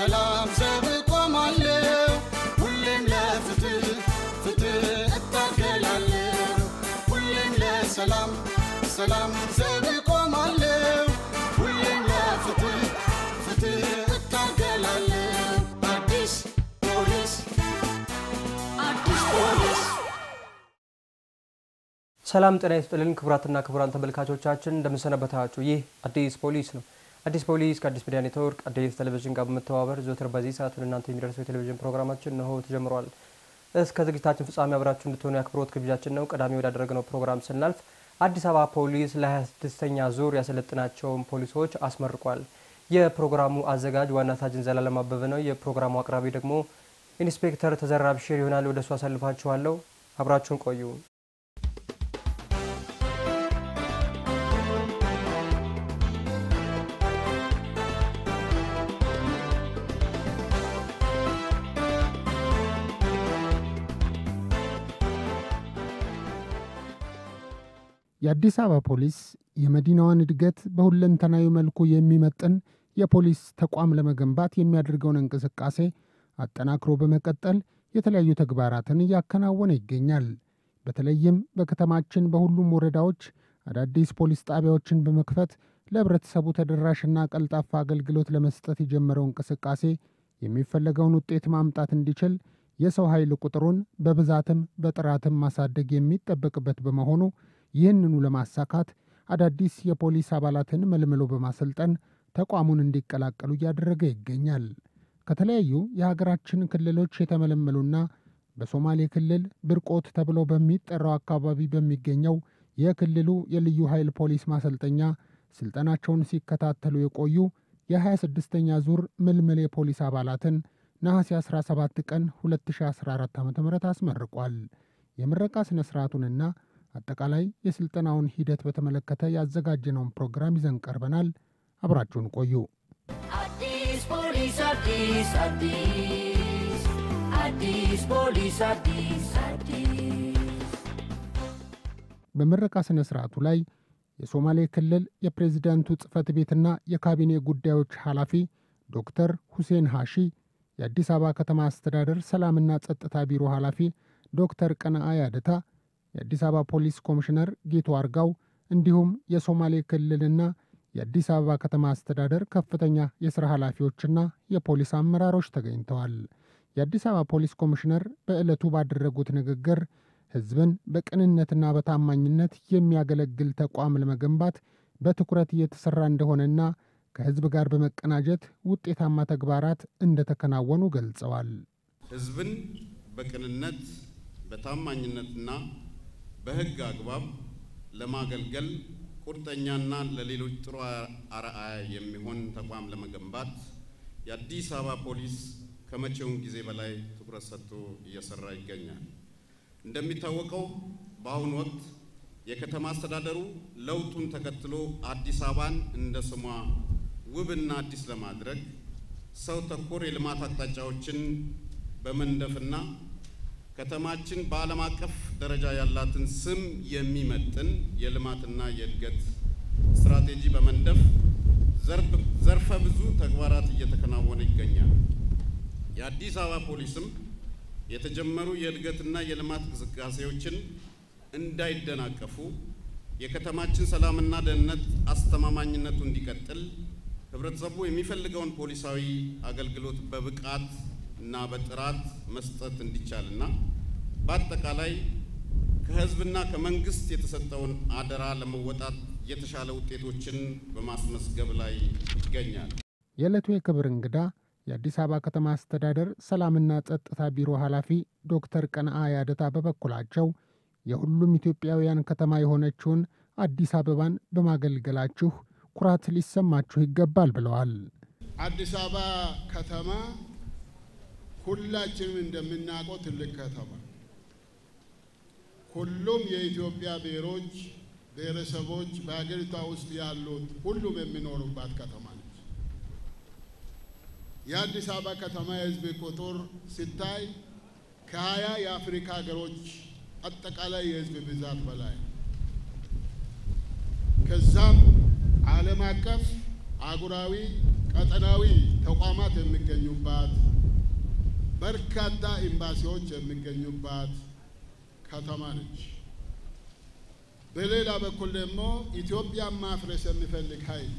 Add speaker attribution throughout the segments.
Speaker 1: ለሰላም ዘብ ቆማለሁ ሁሌም ለፍትህ ፍትህ እታገላለሁ ሁሌም ለሰላም ሰላም ዘብ ቆማለሁ ሁሌም ለፍትህ ፍትህ እታገላለሁ አዲስ ፖሊስ አዲስ ፖሊስ
Speaker 2: ሰላም ጤና ይስጥልን ክቡራትና ክቡራን ተመልካቾቻችን እንደምንሰነበታችሁ። ይህ አዲስ ፖሊስ ነው። አዲስ ፖሊስ ከአዲስ ሚዲያ ኔትወርክ አዲስ ቴሌቪዥን ጋር በመተባበር ዘወትር በዚህ ሰዓት ወደ እናንተ የሚደርሰው የቴሌቪዥን ፕሮግራማችን እነሆ ተጀምሯል። እስከ ዝግጅታችን ፍጻሜ አብራችሁ እንድትሆኑ የአክብሮት ግብዣችን ነው። ቀዳሚ ወዳደረግነው ፕሮግራም ስናልፍ አዲስ አበባ ፖሊስ ለ26ኛ ዙር ያሰለጥናቸውን ፖሊሶች አስመርቋል። የፕሮግራሙ አዘጋጅ ዋና ሳጅን ዘላለም አበበ ነው። የፕሮግራሙ አቅራቢ ደግሞ ኢንስፔክተር ተዘራ ብሽር ይሆናል። ወደ እሱ አሳልፋችኋለሁ። አብራችሁን ቆዩ።
Speaker 3: የአዲስ አበባ ፖሊስ የመዲናዋን እድገት በሁለንተናዊ መልኩ የሚመጥን የፖሊስ ተቋም ለመገንባት የሚያደርገውን እንቅስቃሴ አጠናክሮ በመቀጠል የተለያዩ ተግባራትን እያከናወነ ይገኛል። በተለይም በከተማችን በሁሉም ወረዳዎች አዳዲስ ፖሊስ ጣቢያዎችን በመክፈት ለሕብረተሰቡ ተደራሽና ቀልጣፋ አገልግሎት ለመስጠት የጀመረው እንቅስቃሴ የሚፈለገውን ውጤት ማምጣት እንዲችል የሰው ኃይል ቁጥሩን በብዛትም በጥራትም ማሳደግ የሚጠበቅበት በመሆኑ ይህንኑ ለማሳካት አዳዲስ የፖሊስ አባላትን መልምሎ በማሰልጠን ተቋሙን እንዲቀላቀሉ እያደረገ ይገኛል። ከተለያዩ የሀገራችን ክልሎች የተመለመሉና በሶማሌ ክልል ብርቆት ተብሎ በሚጠራው አካባቢ በሚገኘው የክልሉ የልዩ ኃይል ፖሊስ ማሰልጠኛ ስልጠናቸውን ሲከታተሉ የቆዩ የ26ኛ ዙር ምልምል የፖሊስ አባላትን ነሐሴ 17 ቀን 2014 ዓ ም አስመርቋል። የምረቃ ሥነ ሥርዓቱንና አጠቃላይ የሥልጠናውን ሂደት በተመለከተ ያዘጋጀነውን ፕሮግራም ይዘን ቀርበናል። አብራችሁን ቆዩ።
Speaker 4: አዲስ ፖሊስ አዲስ አዲስ አዲስ ፖሊስ አዲስ አዲስ
Speaker 3: በምረቃ ሥነ ሥርዓቱ ላይ የሶማሌ ክልል የፕሬዝዳንቱ ጽሕፈት ቤትና የካቢኔ ጉዳዮች ኃላፊ ዶክተር ሁሴን ሃሺ፣ የአዲስ አበባ ከተማ አስተዳደር ሰላምና ጸጥታ ቢሮ ኃላፊ ዶክተር ቀነአ ያደታ፣ የአዲስ አበባ ፖሊስ ኮሚሽነር ጌቱ አርጋው እንዲሁም የሶማሌ ክልልና የአዲስ አበባ ከተማ አስተዳደር ከፍተኛ የሥራ ኃላፊዎችና የፖሊስ አመራሮች ተገኝተዋል። የአዲስ አበባ ፖሊስ ኮሚሽነር በዕለቱ ባደረጉት ንግግር ሕዝብን በቅንነትና በታማኝነት የሚያገለግል ተቋም ለመገንባት በትኩረት እየተሠራ እንደሆነና ከሕዝብ ጋር በመቀናጀት ውጤታማ ተግባራት እንደተከናወኑ ገልጸዋል።
Speaker 5: ሕዝብን በቅንነት በታማኝነትና በሕግ አግባብ ለማገልገል ቁርጠኛና ለሌሎች ጥሩ አርአያ የሚሆን ተቋም ለመገንባት የአዲስ አበባ ፖሊስ ከመቼውም ጊዜ በላይ ትኩረት ሰጥቶ እየሰራ ይገኛል። እንደሚታወቀው በአሁኑ ወቅት የከተማ አስተዳደሩ ለውጡን ተከትሎ አዲስ አበባን እንደ ስሟ ውብና አዲስ ለማድረግ ሰው ተኮር የልማት አቅጣጫዎችን በመንደፍና ከተማችን በዓለም አቀፍ ደረጃ ያላትን ስም የሚመጥን የልማትና የእድገት ስትራቴጂ በመንደፍ ዘርፈ ብዙ ተግባራት እየተከናወነ ይገኛል። የአዲስ አበባ ፖሊስም የተጀመሩ የእድገትና የልማት እንቅስቃሴዎችን እንዳይደናቀፉ የከተማችን ሰላምና ደህንነት አስተማማኝነቱ እንዲቀጥል ህብረተሰቡ የሚፈልገውን ፖሊሳዊ አገልግሎት በብቃት እና በጥራት መስጠት እንዲቻልና በአጠቃላይ ከህዝብና ከመንግስት የተሰጠውን አደራ ለመወጣት የተሻለ ውጤቶችን በማስመዝገብ ላይ ይገኛል።
Speaker 3: የዕለቱ የክብር እንግዳ የአዲስ አበባ ከተማ አስተዳደር ሰላምና ጸጥታ ቢሮ ኃላፊ ዶክተር ቀነአ ያደታ በበኩላቸው የሁሉም ኢትዮጵያውያን ከተማ የሆነችውን አዲስ አበባን በማገልገላችሁ ኩራት ሊሰማችሁ ይገባል ብለዋል።
Speaker 6: አዲስ አበባ ከተማ ሁላችንም እንደምናውቀው ትልቅ ከተማ፣ ሁሉም የኢትዮጵያ ብሔሮች፣ ብሔረሰቦች በሀገሪቷ ውስጥ ያሉት ሁሉም የሚኖሩባት ከተማ ነች። የአዲስ አበባ ከተማ የህዝብ ቁጥር ሲታይ ከሀያ የአፍሪካ ሀገሮች አጠቃላይ የህዝብ ብዛት በላይ ከዛም ዓለም አቀፍ አህጉራዊ ቀጠናዊ ተቋማት የሚገኙባት በርካታ ኤምባሲዎች የሚገኙባት ከተማ ነች። በሌላ በኩል ደግሞ ኢትዮጵያን ማፍረስ የሚፈልግ ኃይል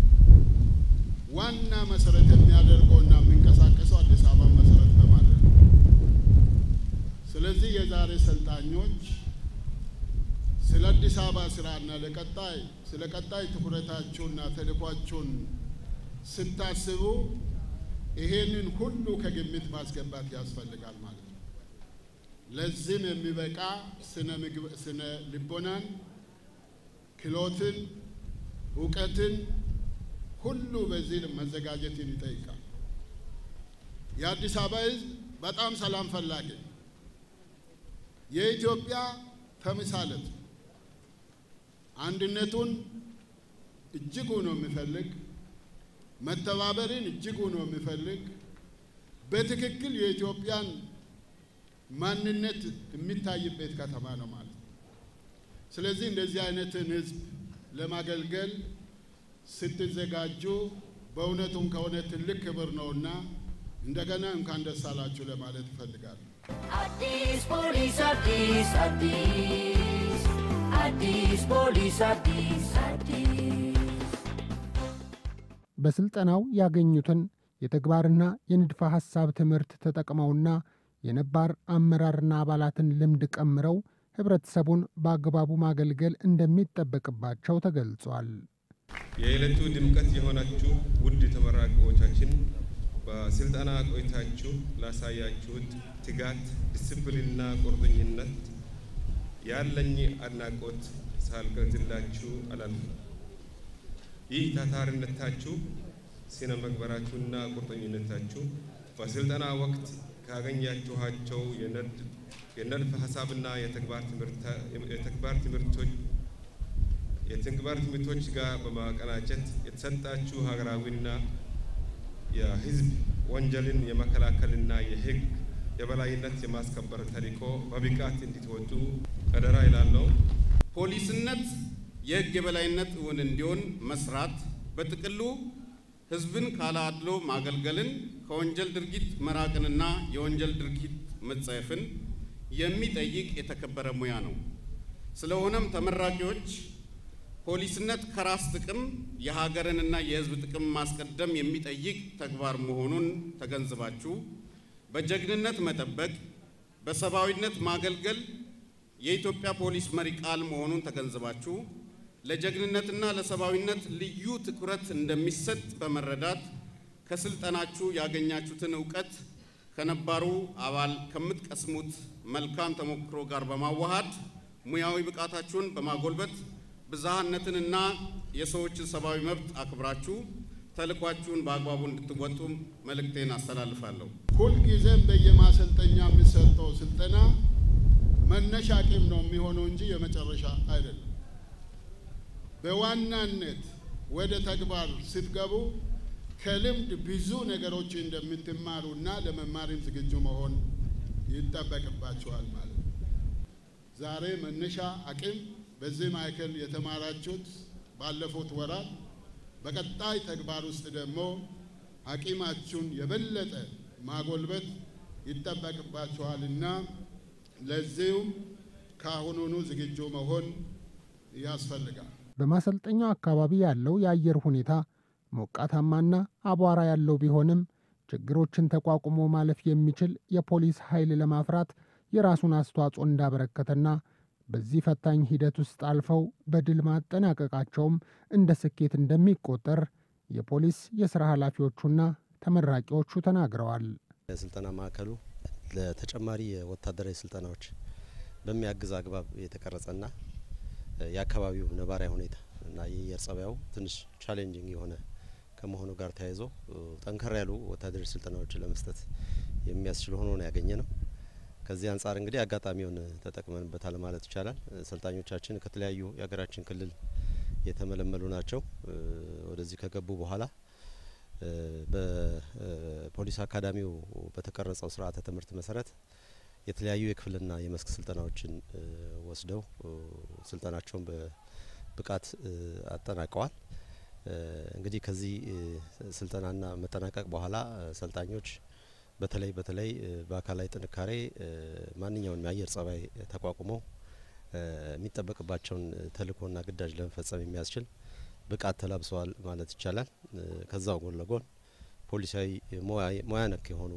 Speaker 6: ዋና መሰረት የሚያደርገውና የሚንቀሳቀሰው አዲስ አበባ መሰረት በማድረግ ነው። ስለዚህ የዛሬ ሰልጣኞች ስለ አዲስ አበባ ስራና ለቀጣይ ስለ ቀጣይ ትኩረታችሁና ተልኳችሁን ስታስቡ ይሄንን ሁሉ ከግምት ማስገባት ያስፈልጋል ማለት ነው። ለዚህም የሚበቃ ስነ ምግብ ስነ ልቦናን፣ ክሎትን፣ እውቀትን ሁሉ በዚህ መዘጋጀትን ይጠይቃል። የአዲስ አበባ ሕዝብ በጣም ሰላም ፈላጊ የኢትዮጵያ ተምሳሌት አንድነቱን እጅጉ ነው የሚፈልግ፣ መተባበርን እጅጉ ነው የሚፈልግ፣ በትክክል የኢትዮጵያን ማንነት የሚታይበት ከተማ ነው ማለት ነው። ስለዚህ እንደዚህ አይነትን ህዝብ ለማገልገል ስትዘጋጁ በእውነቱም ከሆነ ትልቅ ክብር ነውና እንደገና እንኳን ደስ አላችሁ ለማለት እፈልጋለሁ።
Speaker 4: አዲስ ፖሊስ አዲስ አዲስ አዲስ ፖሊስ አዲስ አዲስ
Speaker 3: በስልጠናው ያገኙትን የተግባርና የንድፈ ሐሳብ ትምህርት ተጠቅመውና የነባር አመራርና አባላትን ልምድ ቀምረው ህብረተሰቡን በአግባቡ ማገልገል እንደሚጠበቅባቸው ተገልጿል።
Speaker 7: የዕለቱ ድምቀት የሆናችሁ ውድ ተመራቂዎቻችን በስልጠና ቆይታችሁ ላሳያችሁት ትጋት፣ ዲስፕሊንና ቁርጠኝነት ያለኝ አድናቆት ሳልገልጽላችሁ አላልፍም። ይህ ታታሪነታችሁ፣ ስነ ምግባራችሁና ቁርጠኝነታችሁ በስልጠና ወቅት ካገኛችኋቸው የንድፈ ሀሳብና የተግባር ትምህርቶች የተግባር ትምህርቶች ጋር በማቀናጀት የተሰጣችሁ ሀገራዊና የሕዝብ ወንጀልን የመከላከልና የሕግ የበላይነት የማስከበር ተልዕኮ በብቃት እንዲትወጡ አደራ ይላለው።
Speaker 5: ፖሊስነት የሕግ የበላይነት እውን እንዲሆን መስራት፣ በጥቅሉ ሕዝብን ካለ አድሎ ማገልገልን፣ ከወንጀል ድርጊት መራቅንና የወንጀል ድርጊት መጸየፍን የሚጠይቅ የተከበረ ሙያ ነው። ስለሆነም ተመራቂዎች ፖሊስነት ከራስ ጥቅም የሀገርንና የሕዝብ ጥቅም ማስቀደም የሚጠይቅ ተግባር መሆኑን ተገንዝባችሁ በጀግንነት መጠበቅ፣ በሰብአዊነት ማገልገል የኢትዮጵያ ፖሊስ መሪ ቃል መሆኑን ተገንዝባችሁ ለጀግንነትና ለሰብአዊነት ልዩ ትኩረት እንደሚሰጥ በመረዳት ከስልጠናችሁ ያገኛችሁትን እውቀት ከነባሩ አባል ከምትቀስሙት መልካም ተሞክሮ ጋር በማዋሃድ ሙያዊ ብቃታችሁን በማጎልበት ብዝሃነትንና የሰዎችን ሰብአዊ መብት አክብራችሁ ተልኳችሁን በአግባቡ እንድትወጡ መልእክቴን አስተላልፋለሁ።
Speaker 6: ሁልጊዜም በየማሰልጠኛ የሚሰጠው ስልጠና መነሻ አቅም ነው የሚሆነው እንጂ የመጨረሻ አይደለም። በዋናነት ወደ ተግባር ስትገቡ ከልምድ ብዙ ነገሮች እንደምትማሩና ለመማርም ዝግጁ መሆን ይጠበቅባቸዋል ማለት ነው። ዛሬ መነሻ አቅም በዚህ ማዕከል የተማራችሁት ባለፉት ወራት በቀጣይ ተግባር ውስጥ ደግሞ አቂማችሁን የበለጠ ማጎልበት ይጠበቅባችኋልና ለዚሁም ከአሁኑኑ ዝግጁ መሆን ያስፈልጋል።
Speaker 3: በማሰልጠኛው አካባቢ ያለው የአየር ሁኔታ ሞቃታማና አቧራ ያለው ቢሆንም ችግሮችን ተቋቁሞ ማለፍ የሚችል የፖሊስ ኃይል ለማፍራት የራሱን አስተዋጽኦ እንዳበረከተና በዚህ ፈታኝ ሂደት ውስጥ አልፈው በድል ማጠናቀቃቸውም እንደ ስኬት እንደሚቆጠር የፖሊስ የሥራ ኃላፊዎቹና ተመራቂዎቹ ተናግረዋል።
Speaker 8: የስልጠና ማዕከሉ ለተጨማሪ የወታደራዊ ስልጠናዎች በሚያግዝ አግባብ የተቀረጸና የአካባቢው ነባራዊ ሁኔታ እና የአየር ጸባዩ ትንሽ ቻሌንጂንግ የሆነ ከመሆኑ ጋር ተያይዞ ጠንከር ያሉ ወታደራዊ ስልጠናዎችን ለመስጠት የሚያስችል ሆኖ ነው ያገኘ ነው። ከዚህ አንጻር እንግዲህ አጋጣሚውን ተጠቅመንበታል ማለት ይቻላል። ሰልጣኞቻችን ከተለያዩ የሀገራችን ክልል የተመለመሉ ናቸው። ወደዚህ ከገቡ በኋላ በፖሊስ አካዳሚው በተቀረጸው ስርዓተ ትምህርት መሰረት የተለያዩ የክፍልና የመስክ ስልጠናዎችን ወስደው ስልጠናቸውን በብቃት አጠናቀዋል። እንግዲህ ከዚህ ስልጠናና መጠናቀቅ በኋላ ሰልጣኞች በተለይ በተለይ በአካላዊ ጥንካሬ ማንኛውንም የአየር ጸባይ ተቋቁመው የሚጠበቅባቸውን ተልእኮና ግዳጅ ለመፈጸም የሚያስችል ብቃት ተላብሰዋል ማለት ይቻላል። ከዛው ጎን ለጎን ፖሊሳዊ ሙያ ነክ የሆኑ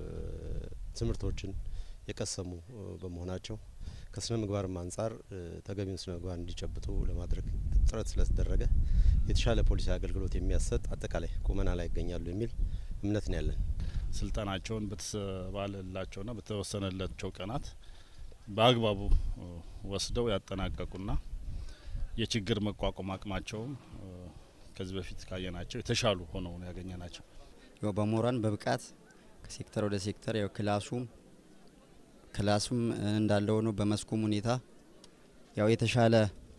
Speaker 8: ትምህርቶችን የቀሰሙ በመሆናቸው ከስነ ምግባርም አንጻር ተገቢውን ስነ ምግባር እንዲጨብጡ ለማድረግ ጥረት ስለተደረገ የተሻለ ፖሊሳዊ አገልግሎት የሚያሰጥ አጠቃላይ ቁመና ላይ ይገኛሉ የሚል እምነት ነው ያለን።
Speaker 9: ስልጠናቸውን በተባለላቸውና በተወሰነላቸው ቀናት በአግባቡ ወስደው ያጠናቀቁና የችግር መቋቋም አቅማቸውም ከዚህ በፊት ካየናቸው የተሻሉ ሆነው ነው ያገኘ ናቸው።
Speaker 10: ያው በሞራን በብቃት ከሴክተር ወደ ሴክተር ያው ክላሱም ክላሱም እንዳለ ሆኖ በመስኩም ሁኔታ ያው የተሻለ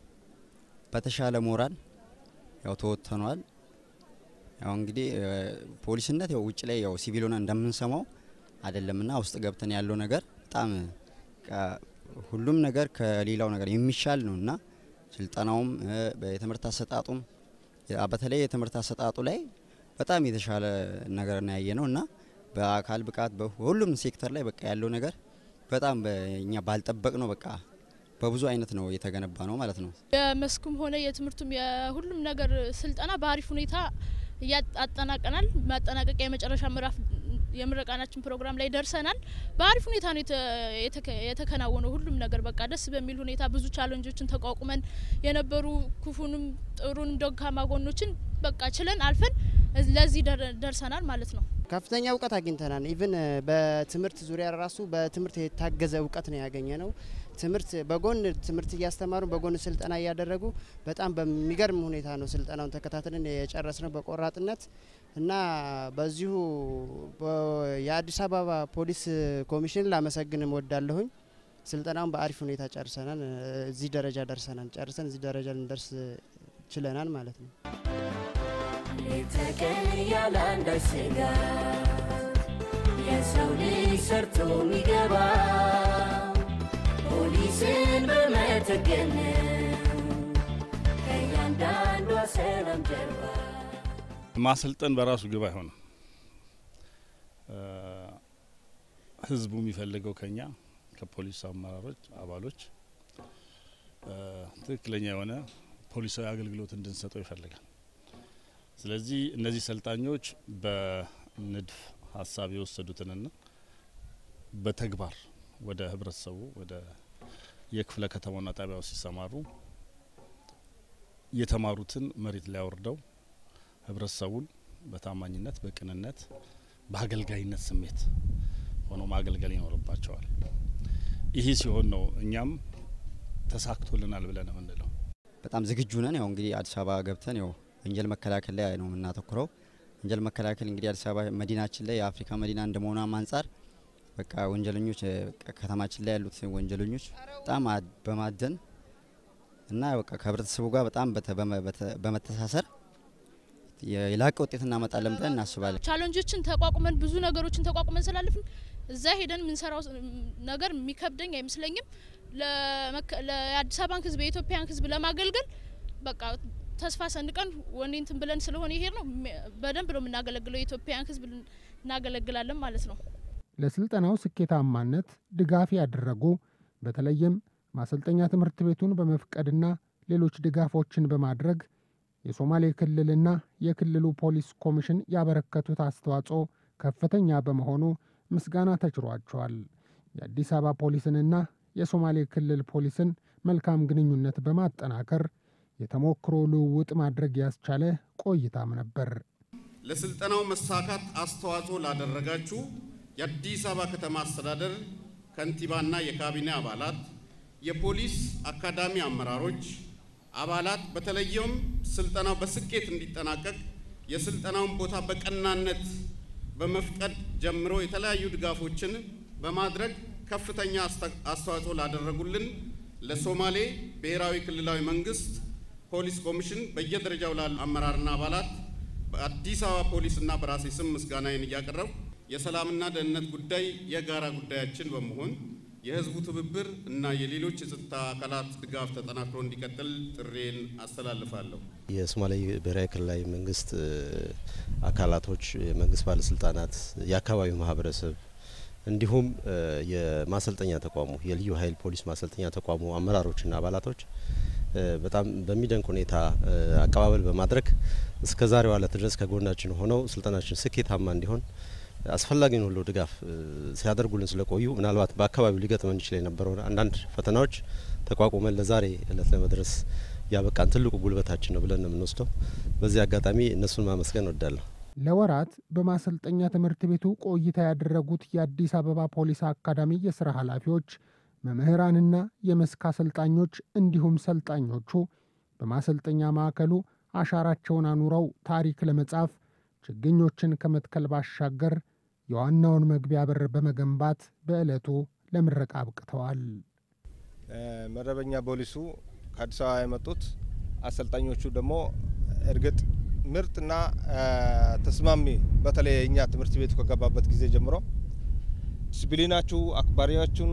Speaker 10: በተሻለ ሞራል ያው ተወጥተኗል። ያው እንግዲህ ፖሊስነት ያው ውጭ ላይ ያው ሲቪል ሆነ እንደምንሰማው አይደለምና ውስጥ ገብተን ያለው ነገር በጣም ሁሉም ነገር ከሌላው ነገር የሚሻል ነው እና ስልጠናውም የትምህርት አሰጣጡም በተለይ የትምህርት አሰጣጡ ላይ በጣም የተሻለ ነገር ነው ያየ ነው እና በአካል ብቃት በሁሉም ሴክተር ላይ በቃ ያለው ነገር በጣም እኛ ባልጠበቅ ነው በቃ በብዙ አይነት ነው የተገነባ ነው ማለት ነው።
Speaker 11: የመስኩም ሆነ የትምህርቱም የሁሉም ነገር ስልጠና በአሪፍ ሁኔታ አጠናቀናል። ማጠናቀቂያ የመጨረሻ ምዕራፍ የምረቃናችን ፕሮግራም ላይ ደርሰናል። በአሪፍ ሁኔታ ነው የተከናወነው ሁሉም ነገር በቃ ደስ በሚል ሁኔታ ብዙ ቻለንጆችን ተቋቁመን የነበሩ ክፉንም ጥሩንም ደካማ ጎኖችን በቃ ችለን አልፈን ለዚህ ደርሰናል ማለት ነው።
Speaker 12: ከፍተኛ እውቀት አግኝተናል። ኢቭን በትምህርት ዙሪያ ራሱ በትምህርት የታገዘ እውቀት ነው ያገኘ ነው። ትምህርት በጎን ትምህርት እያስተማሩ በጎን ስልጠና እያደረጉ በጣም በሚገርም ሁኔታ ነው ስልጠናውን ተከታትለን የጨረስ ነው በቆራጥነት እና በዚሁ የአዲስ አበባ ፖሊስ ኮሚሽን ላመሰግን እወዳለሁኝ። ስልጠናውን በአሪፍ ሁኔታ ጨርሰናል። እዚህ ደረጃ ደርሰናል። ጨርሰን እዚህ ደረጃ ልንደርስ ችለናል ማለት ነው።
Speaker 4: የተቀን ያለ አንዳች ስጋት የሰው ልጅ ሰርቶ የሚገባ ፖሊስን በመተገን ከእያንዳንዷ ሰላም ጀርባ
Speaker 9: ማሰልጠን በራሱ ግብ አይሆንም። ህዝቡ የሚፈልገው ከኛ ከፖሊስ አመራሮች አባሎች ትክክለኛ የሆነ ፖሊሳዊ አገልግሎት እንድንሰጠው ይፈልጋል። ስለዚህ እነዚህ ሰልጣኞች በንድፍ ሀሳብ የወሰዱትንና በተግባር ወደ ህብረተሰቡ ወደ የክፍለ ከተማና ጣቢያው ሲሰማሩ የተማሩትን መሬት ላይ አውርደው ህብረተሰቡን በታማኝነት፣ በቅንነት፣ በአገልጋይነት ስሜት ሆኖ ማገልገል ይኖርባቸዋል። ይህ ሲሆን ነው እኛም ተሳክቶልናል ብለን የምንለው።
Speaker 10: በጣም ዝግጁ ነን። ያው እንግዲህ አዲስ አበባ ገብተን ያው ወንጀል መከላከል ላይ ነው የምናተኩረው። ወንጀል መከላከል እንግዲህ አዲስ አበባ መዲናችን ላይ የአፍሪካ መዲና እንደመሆኗም አንጻር በቃ ወንጀለኞች ከተማችን ላይ ያሉት ወንጀለኞች በጣም በማደን እና በቃ ከህብረተሰቡ ጋር በጣም በመተሳሰር የላቀ ውጤት እናመጣለን ብለን እናስባለን።
Speaker 11: ቻለንጆችን ተቋቁመን ብዙ ነገሮችን ተቋቁመን ስላለፍን እዛ ሄደን የምንሰራው ነገር የሚከብደኝ አይመስለኝም። ለአዲስ አበባን ህዝብ የኢትዮጵያን ህዝብ ለማገልገል በቃ ተስፋ ሰንቀን ወኔንትን ብለን ስለሆነ ይሄድ ነው በደንብ ነው የምናገለግለው። የኢትዮጵያን ህዝብ እናገለግላለን ማለት ነው።
Speaker 3: ለስልጠናው ስኬታማነት ድጋፍ ያደረጉ በተለይም ማሰልጠኛ ትምህርት ቤቱን በመፍቀድና ሌሎች ድጋፎችን በማድረግ የሶማሌ ክልልና የክልሉ ፖሊስ ኮሚሽን ያበረከቱት አስተዋጽኦ ከፍተኛ በመሆኑ ምስጋና ተችሯቸዋል። የአዲስ አበባ ፖሊስንና የሶማሌ ክልል ፖሊስን መልካም ግንኙነት በማጠናከር የተሞክሮ ልውውጥ ማድረግ ያስቻለ ቆይታም ነበር።
Speaker 5: ለስልጠናው መሳካት አስተዋጽኦ ላደረጋችሁ የአዲስ አበባ ከተማ አስተዳደር ከንቲባና የካቢኔ አባላት፣ የፖሊስ አካዳሚ አመራሮች፣ አባላት በተለይም ስልጠናው በስኬት እንዲጠናቀቅ የስልጠናውን ቦታ በቀናነት በመፍቀድ ጀምሮ የተለያዩ ድጋፎችን በማድረግ ከፍተኛ አስተዋጽኦ ላደረጉልን ለሶማሌ ብሔራዊ ክልላዊ መንግስት ፖሊስ ኮሚሽን በየደረጃው ላሉ አመራርና አባላት በአዲስ አበባ ፖሊስና በራሴ ስም ምስጋናዬን እያቀረብኩ የሰላምና ደህንነት ጉዳይ የጋራ ጉዳያችን በመሆን የህዝቡ ትብብር እና የሌሎች የጸጥታ አካላት ድጋፍ ተጠናክሮ እንዲቀጥል ጥሬን አስተላልፋለሁ።
Speaker 8: የሶማሌ ብሔራዊ ክልላዊ መንግስት አካላቶች፣ የመንግስት ባለስልጣናት፣ የአካባቢው ማህበረሰብ እንዲሁም የማሰልጠኛ ተቋሙ የልዩ ኃይል ፖሊስ ማሰልጠኛ ተቋሙ አመራሮችና አባላቶች በጣም በሚደንቅ ሁኔታ አቀባበል በማድረግ እስከ ዛሬው ዕለት ድረስ ከጎናችን ሆነው ስልጠናችን ስኬታማ እንዲሆን አስፈላጊውን ሁሉ ድጋፍ ሲያደርጉልን ስለቆዩ ምናልባት በአካባቢው ሊገጥመን ይችል የነበረውን አንዳንድ ፈተናዎች ተቋቁመን ለዛሬ እለት ለመድረስ ያበቃን ትልቁ ጉልበታችን ነው ብለን ነው የምንወስደው። በዚህ አጋጣሚ እነሱን ማመስገን እወዳለሁ።
Speaker 3: ለወራት በማሰልጠኛ ትምህርት ቤቱ ቆይታ ያደረጉት የአዲስ አበባ ፖሊስ አካዳሚ የስራ ኃላፊዎች፣ መምህራንና የመስክ አሰልጣኞች እንዲሁም ሰልጣኞቹ በማሰልጠኛ ማዕከሉ አሻራቸውን አኑረው ታሪክ ለመጻፍ ችግኞችን ከመትከል ባሻገር የዋናውን መግቢያ በር በመገንባት በዕለቱ ለምረቃ አብቅተዋል።
Speaker 13: መደበኛ ፖሊሱ ከአዲስ አበባ የመጡት አሰልጣኞቹ ደግሞ እርግጥ ምርጥና ተስማሚ በተለይ እኛ ትምህርት ቤቱ ከገባበት ጊዜ ጀምሮ ዲስፕሊናችሁ አክባሪያችሁን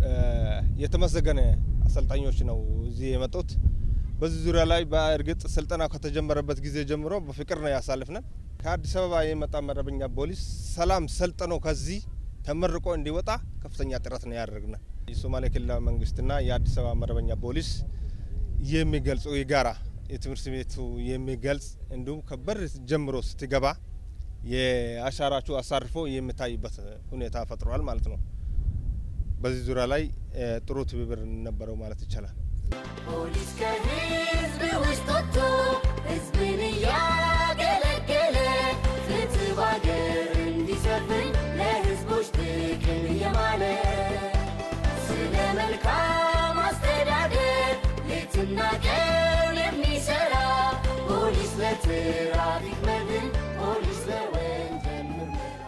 Speaker 13: የተመሰገነ አሰልጣኞች ነው እዚህ የመጡት። በዚህ ዙሪያ ላይ በእርግጥ ስልጠና ከተጀመረበት ጊዜ ጀምሮ በፍቅር ነው ያሳልፍነን። ከአዲስ አበባ የመጣ መደበኛ ፖሊስ ሰላም ሰልጥኖ ከዚህ ተመርቆ እንዲወጣ ከፍተኛ ጥረት ነው ያደርግነ። የሶማሌ ክልላዊ መንግስትና የአዲስ አበባ መደበኛ ፖሊስ የሚገልጹ የጋራ የትምህርት ቤቱ የሚገልጽ እንዲሁም ከበር ጀምሮ ስትገባ የአሻራችሁ አሳርፎ የሚታይበት ሁኔታ ፈጥሯል ማለት ነው። በዚህ ዙሪያ ላይ ጥሩ ትብብር ነበረው ማለት ይቻላል።
Speaker 4: ፖሊስ ከህዝብ ውስጥ ወጥቶ ህዝብን እያገለገለ ፍትህ ባገር እንዲሰፍን ለህዝቦች ጥቅም እየማለ ስለ መልካም አስተዳደር ሌትና ቀን የሚሰራ ፖሊስ ለትራፊክ መድን፣ ፖሊስ ለወንጀል ምርመራ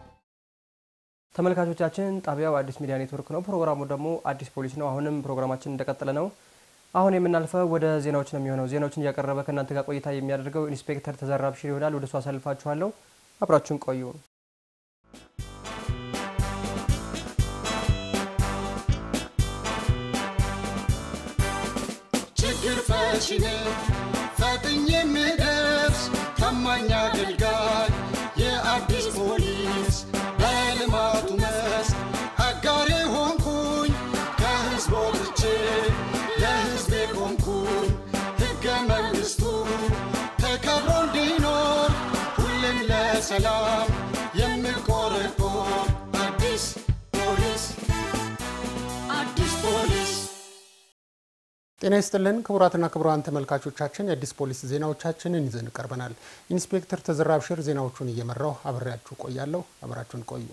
Speaker 2: ተመልካቾቻችን ጣቢያው አዲስ ሚዲያ ኔትወርክ ነው። ፕሮግራሙ ደግሞ አዲስ ፖሊስ ነው። አሁንም ፕሮግራማችን እንደቀጠለ ነው። አሁን የምናልፈው ወደ ዜናዎች ነው የሚሆነው። ዜናዎችን እያቀረበ ከእናንተ ጋር ቆይታ የሚያደርገው ኢንስፔክተር ተዘራ ብሽር ይሆናል። ወደ እሱ አሳልፋችኋለሁ። አብራችሁን ቆዩ።
Speaker 1: ችግር ፈቺ ነኝ ፈጥኜ የምደርስ ታማኝ አገልጋይ የአዲስ ፖሊስ በልማቱ መስክ አጋሬ ሆንኩኝ ከህዝብ ወጥቼ ለህዝቤ ቆምኩኝ ሕገ መንግሥቱ ተከብሮ እንዲኖር ሁሌም ለሰላም የምቆረቆር አዲስ ፖሊስ አዲስ ፖሊስ
Speaker 3: ጤና ይስጥልን ክቡራትና ክቡራን ተመልካቾቻችን የአዲስ ፖሊስ ዜናዎቻችንን ይዘን ቀርበናል። ኢንስፔክተር ተዘራ ብሽር ዜናዎቹን እየመራው አብሬያችሁ ቆያለሁ። አብራችሁን ቆዩ።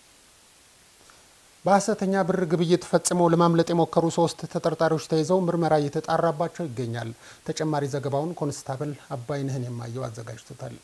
Speaker 3: በሐሰተኛ ብር ግብይት ፈጽመው ለማምለጥ የሞከሩ ሶስት ተጠርጣሪዎች ተይዘው ምርመራ እየተጣራባቸው ይገኛል። ተጨማሪ ዘገባውን ኮንስታብል አባይነህን የማየው አዘጋጅቶታል።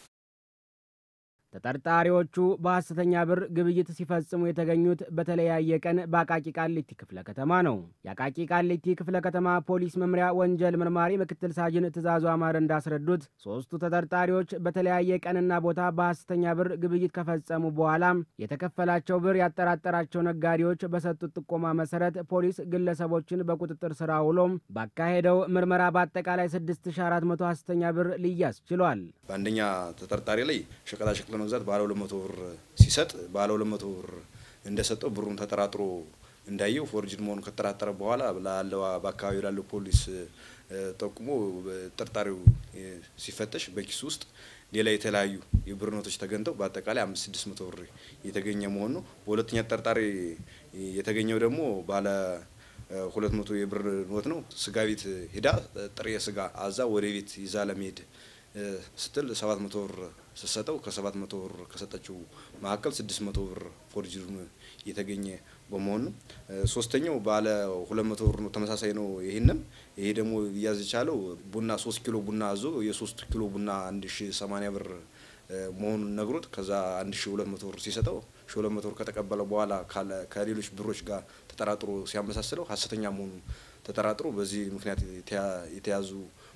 Speaker 14: ተጠርጣሪዎቹ በሐሰተኛ ብር ግብይት ሲፈጽሙ የተገኙት በተለያየ ቀን በአቃቂ ቃሊቲ ክፍለ ከተማ ነው። የአቃቂ ቃሊቲ ክፍለ ከተማ ፖሊስ መምሪያ ወንጀል መርማሪ ምክትል ሳጅን ትእዛዙ አማረ እንዳስረዱት ሶስቱ ተጠርጣሪዎች በተለያየ ቀንና ቦታ በሐሰተኛ ብር ግብይት ከፈጸሙ በኋላም የተከፈላቸው ብር ያጠራጠራቸው ነጋዴዎች በሰጡት ጥቆማ መሰረት ፖሊስ ግለሰቦችን በቁጥጥር ስር አውሎም ባካሄደው ምርመራ በአጠቃላይ 6400 ሐሰተኛ ብር ሊያዝ ችሏል።
Speaker 15: በአንደኛ ተጠርጣሪ ላይ ሸቀጣሸቀጥ ለመግዛት ባለ ሁለት መቶ ብር ሲሰጥ ባለ ሁለት መቶ ብር እንደሰጠው ብሩን ተጠራጥሮ እንዳየው ፎርጅድ መሆኑን ከተጠራጠረ በኋላ ላለው በአካባቢው ላለው ፖሊስ ጠቁሞ ጠርጣሪው ሲፈተሽ በኪሱ ውስጥ ሌላ የተለያዩ የብር ኖቶች ተገኝተው በአጠቃላይ አምስት ስድስት መቶ ብር የተገኘ መሆኑ ነው። በሁለተኛ ተጠርጣሪ የተገኘው ደግሞ ባለ ሁለት መቶ የብር ኖት ነው። ስጋ ቤት ሂዳ ጥሬ ስጋ አዛ ወደ ቤት ይዛ ለመሄድ ስትል ሰባት መቶ ብር ስትሰጠው ከሰባት መቶ ብር ከሰጠችው መካከል ስድስት መቶ ብር ፎርጅድ የተገኘ በመሆኑ ነው። ሶስተኛው ባለ ሁለት መቶ ብር ነው፣ ተመሳሳይ ነው። ይህንም ይሄ ደግሞ ሊያዝ የቻለው ቡና ሶስት ኪሎ ቡና አዞ የሶስት ኪሎ ቡና አንድ ሺ ሰማኒያ ብር መሆኑን ነግሮት ከዛ አንድ ሺ ሁለት መቶ ብር ሲሰጠው ሺ ሁለት መቶ ብር ከተቀበለ በኋላ ከሌሎች ብሮች ጋር ተጠራጥሮ ሲያመሳስለው ሀሰተኛ መሆኑ ተጠራጥሮ በዚህ ምክንያት የተያዙ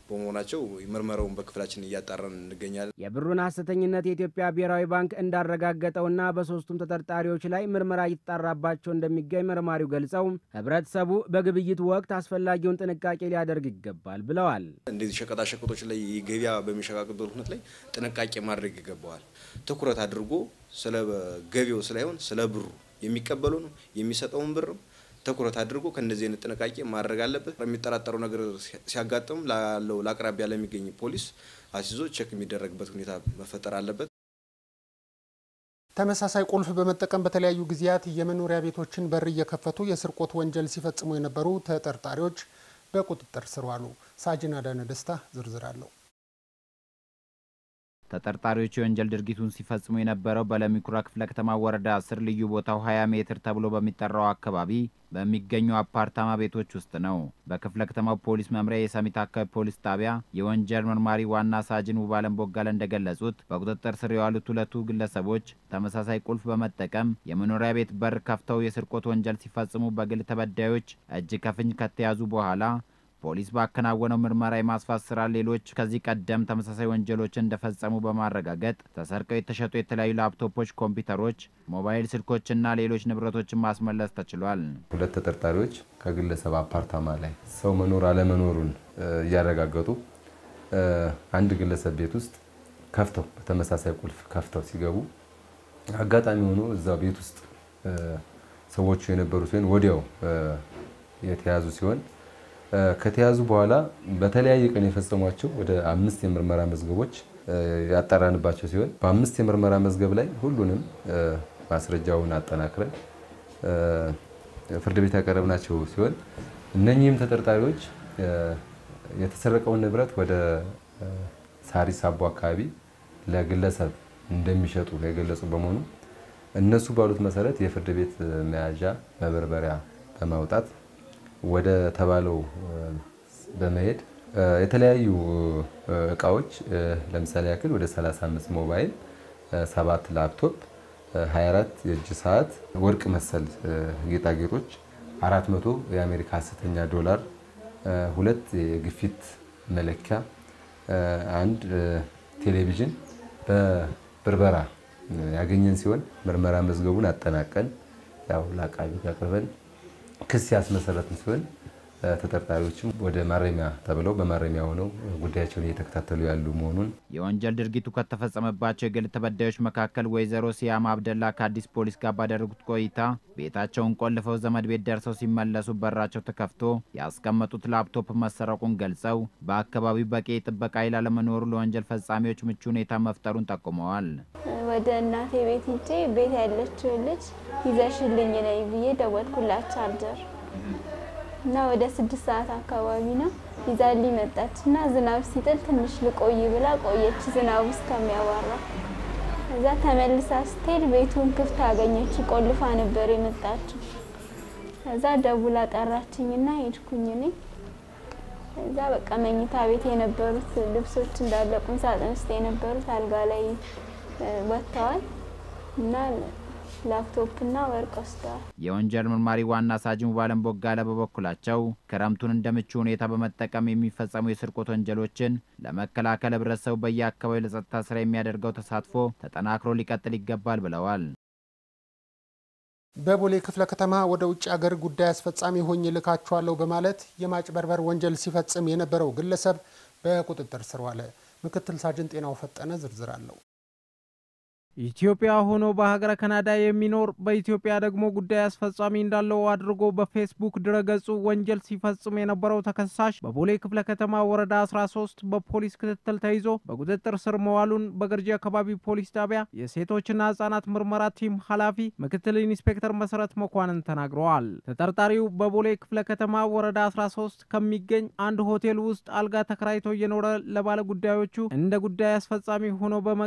Speaker 15: በመሆናቸው ምርመራውን በክፍላችን እያጣራን እንገኛለን።
Speaker 14: የብሩን ሐሰተኝነት የኢትዮጵያ ብሔራዊ ባንክ እንዳረጋገጠውና በሶስቱም ተጠርጣሪዎች ላይ ምርመራ እየተጣራባቸው እንደሚገኝ መርማሪው ገልጸው ህብረተሰቡ በግብይት ወቅት አስፈላጊውን ጥንቃቄ ሊያደርግ ይገባል ብለዋል።
Speaker 15: እንደዚህ ሸቀጣሸቀጦች ላይ ገበያ በሚሸቃቅበት ሁነት ላይ ጥንቃቄ ማድረግ ይገባዋል። ትኩረት አድርጎ ስለ ገቢው ሳይሆን ስለ ብሩ የሚቀበሉን የሚሰጠውን ብርም ትኩረት አድርጎ ከእንደዚህ አይነት ጥንቃቄ ማድረግ አለበት። የሚጠራጠረው ነገር ሲያጋጥም ላለው ለአቅራቢያ ለሚገኝ ፖሊስ አስይዞ ቼክ የሚደረግበት ሁኔታ መፈጠር አለበት።
Speaker 3: ተመሳሳይ ቁልፍ በመጠቀም በተለያዩ ጊዜያት የመኖሪያ ቤቶችን በር እየከፈቱ የስርቆት ወንጀል ሲፈጽሙ የነበሩ ተጠርጣሪዎች በቁጥጥር ስር ዋሉ። ሳጅን አዳነ ደስታ ዝርዝር አለው።
Speaker 16: ተጠርጣሪዎቹ የወንጀል ድርጊቱን ሲፈጽሙ የነበረው በለሚኩራ ክፍለ ከተማ ወረዳ አስር ልዩ ቦታው 20 ሜትር ተብሎ በሚጠራው አካባቢ በሚገኙ አፓርታማ ቤቶች ውስጥ ነው። በክፍለ ከተማው ፖሊስ መምሪያ የሰሚት አካባቢ ፖሊስ ጣቢያ የወንጀል መርማሪ ዋና ሳጅን ውባለም ቦጋለ እንደገለጹት በቁጥጥር ስር የዋሉት ሁለቱ ግለሰቦች ተመሳሳይ ቁልፍ በመጠቀም የመኖሪያ ቤት በር ከፍተው የስርቆት ወንጀል ሲፈጽሙ በግል ተበዳዮች እጅ ከፍንጅ ከተያዙ በኋላ ፖሊስ ባከናወነው ምርመራ የማስፋት ስራ ሌሎች ከዚህ ቀደም ተመሳሳይ ወንጀሎችን እንደፈጸሙ በማረጋገጥ ተሰርቀው የተሸጡ የተለያዩ ላፕቶፖች፣ ኮምፒውተሮች፣ ሞባይል ስልኮችና ሌሎች ንብረቶችን ማስመለስ ተችሏል።
Speaker 17: ሁለት ተጠርጣሪዎች ከግለሰብ አፓርታማ ላይ ሰው መኖር አለመኖሩን እያረጋገጡ አንድ ግለሰብ ቤት ውስጥ ከፍተው በተመሳሳይ ቁልፍ ከፍተው ሲገቡ አጋጣሚ ሆኖ እዛ ቤት ውስጥ ሰዎቹ የነበሩ ሲሆን ወዲያው የተያዙ ሲሆን ከተያዙ በኋላ በተለያየ ቀን የፈጸሟቸው ወደ አምስት የምርመራ መዝገቦች ያጣራንባቸው ሲሆን በአምስት የምርመራ መዝገብ ላይ ሁሉንም ማስረጃውን አጠናክረን ፍርድ ቤት ያቀረብናቸው ሲሆን እነኚህም ተጠርጣሪዎች የተሰረቀውን ንብረት ወደ ሳሪስ አቦ አካባቢ ለግለሰብ እንደሚሸጡ የገለጹ በመሆኑ እነሱ ባሉት መሰረት የፍርድ ቤት መያዣ መበርበሪያ በማውጣት ወደ ተባለው በመሄድ የተለያዩ እቃዎች ለምሳሌ ያክል ወደ 35 ሞባይል፣ ሰባት ላፕቶፕ፣ 24 የእጅ ሰዓት፣ ወርቅ መሰል ጌጣጌጦች፣ 400 የአሜሪካ ሐሰተኛ ዶላር፣ ሁለት የግፊት መለኪያ፣ አንድ ቴሌቪዥን በብርበራ ያገኘን ሲሆን ምርመራ መዝገቡን አጠናቀን ያው ለአቃቢ አቅርበን ክስ ያስመሰረትን ሲሆን ተጠርጣሪዎችም ወደ ማረሚያ ተብለው በማረሚያ ሆነው ጉዳያቸውን እየተከታተሉ ያሉ መሆኑን
Speaker 16: የወንጀል ድርጊቱ ከተፈጸመባቸው የግል ተበዳዮች መካከል ወይዘሮ ሲያም አብደላ ከአዲስ ፖሊስ ጋር ባደረጉት ቆይታ ቤታቸውን ቆልፈው ዘመድ ቤት ደርሰው ሲመለሱ በራቸው ተከፍቶ ያስቀመጡት ላፕቶፕ መሰረቁን ገልጸው በአካባቢው በቂ የጥበቃ ኃይል አለመኖሩ ለወንጀል ፈጻሚዎች ምቹ ሁኔታ መፍጠሩን ጠቁመዋል።
Speaker 18: ወደ እናቴ ቤት ሂጄ ቤት ያለችው ልጅ ይዘሽልኝ ነይ ብዬ ደወልኩላት ቻርጀር እና ወደ ስድስት ሰዓት አካባቢ ነው ይዛልኝ መጣች እና ዝናብ ሲጥል ትንሽ ልቆይ ብላ ቆየች ዝናቡ እስከሚያባራ። እዛ ተመልሳ ስትሄድ ቤቱን ክፍት አገኘች። ቆልፋ ነበር የመጣችው። እዛ ደውላ ጠራችኝና ሄድኩኝ እኔ እዛ በቃ መኝታ ቤት የነበሩት ልብሶች እንዳለ ቁም ሳጥን ውስጥ የነበሩት አልጋ ላይ ወጥተዋል እና ላፕቶፕና ወርቅ ወስደዋል።
Speaker 16: የወንጀል መርማሪ ዋና ሳጅን ባለም ቦጋለ በበኩላቸው ክረምቱን እንደ ምቹ ሁኔታ በመጠቀም የሚፈጸሙ የስርቆት ወንጀሎችን ለመከላከል ህብረተሰቡ በየአካባቢው ለጸጥታ ስራ የሚያደርገው ተሳትፎ ተጠናክሮ ሊቀጥል ይገባል ብለዋል።
Speaker 3: በቦሌ ክፍለ ከተማ ወደ ውጭ ሀገር ጉዳይ አስፈጻሚ ሆኜ ልካችኋለሁ በማለት የማጭበርበር ወንጀል ሲፈጽም የነበረው ግለሰብ በቁጥጥር ስር ዋለ። ምክትል ሳጅን ጤናው ፈጠነ ዝርዝር አለው።
Speaker 19: ኢትዮጵያ ሆኖ በሀገረ ካናዳ የሚኖር በኢትዮጵያ ደግሞ ጉዳይ አስፈጻሚ እንዳለው አድርጎ በፌስቡክ ድረገጹ ወንጀል ሲፈጽም የነበረው ተከሳሽ በቦሌ ክፍለ ከተማ ወረዳ 13 በፖሊስ ክትትል ተይዞ በቁጥጥር ስር መዋሉን በገርጂ አካባቢ ፖሊስ ጣቢያ የሴቶችና ህጻናት ምርመራ ቲም ኃላፊ ምክትል ኢንስፔክተር መሰረት መኳንን ተናግረዋል። ተጠርጣሪው በቦሌ ክፍለ ከተማ ወረዳ 13 ከሚገኝ አንድ ሆቴል ውስጥ አልጋ ተከራይቶ እየኖረ ለባለ ጉዳዮቹ እንደ ጉዳይ አስፈጻሚ ሆኖ በመቅረብ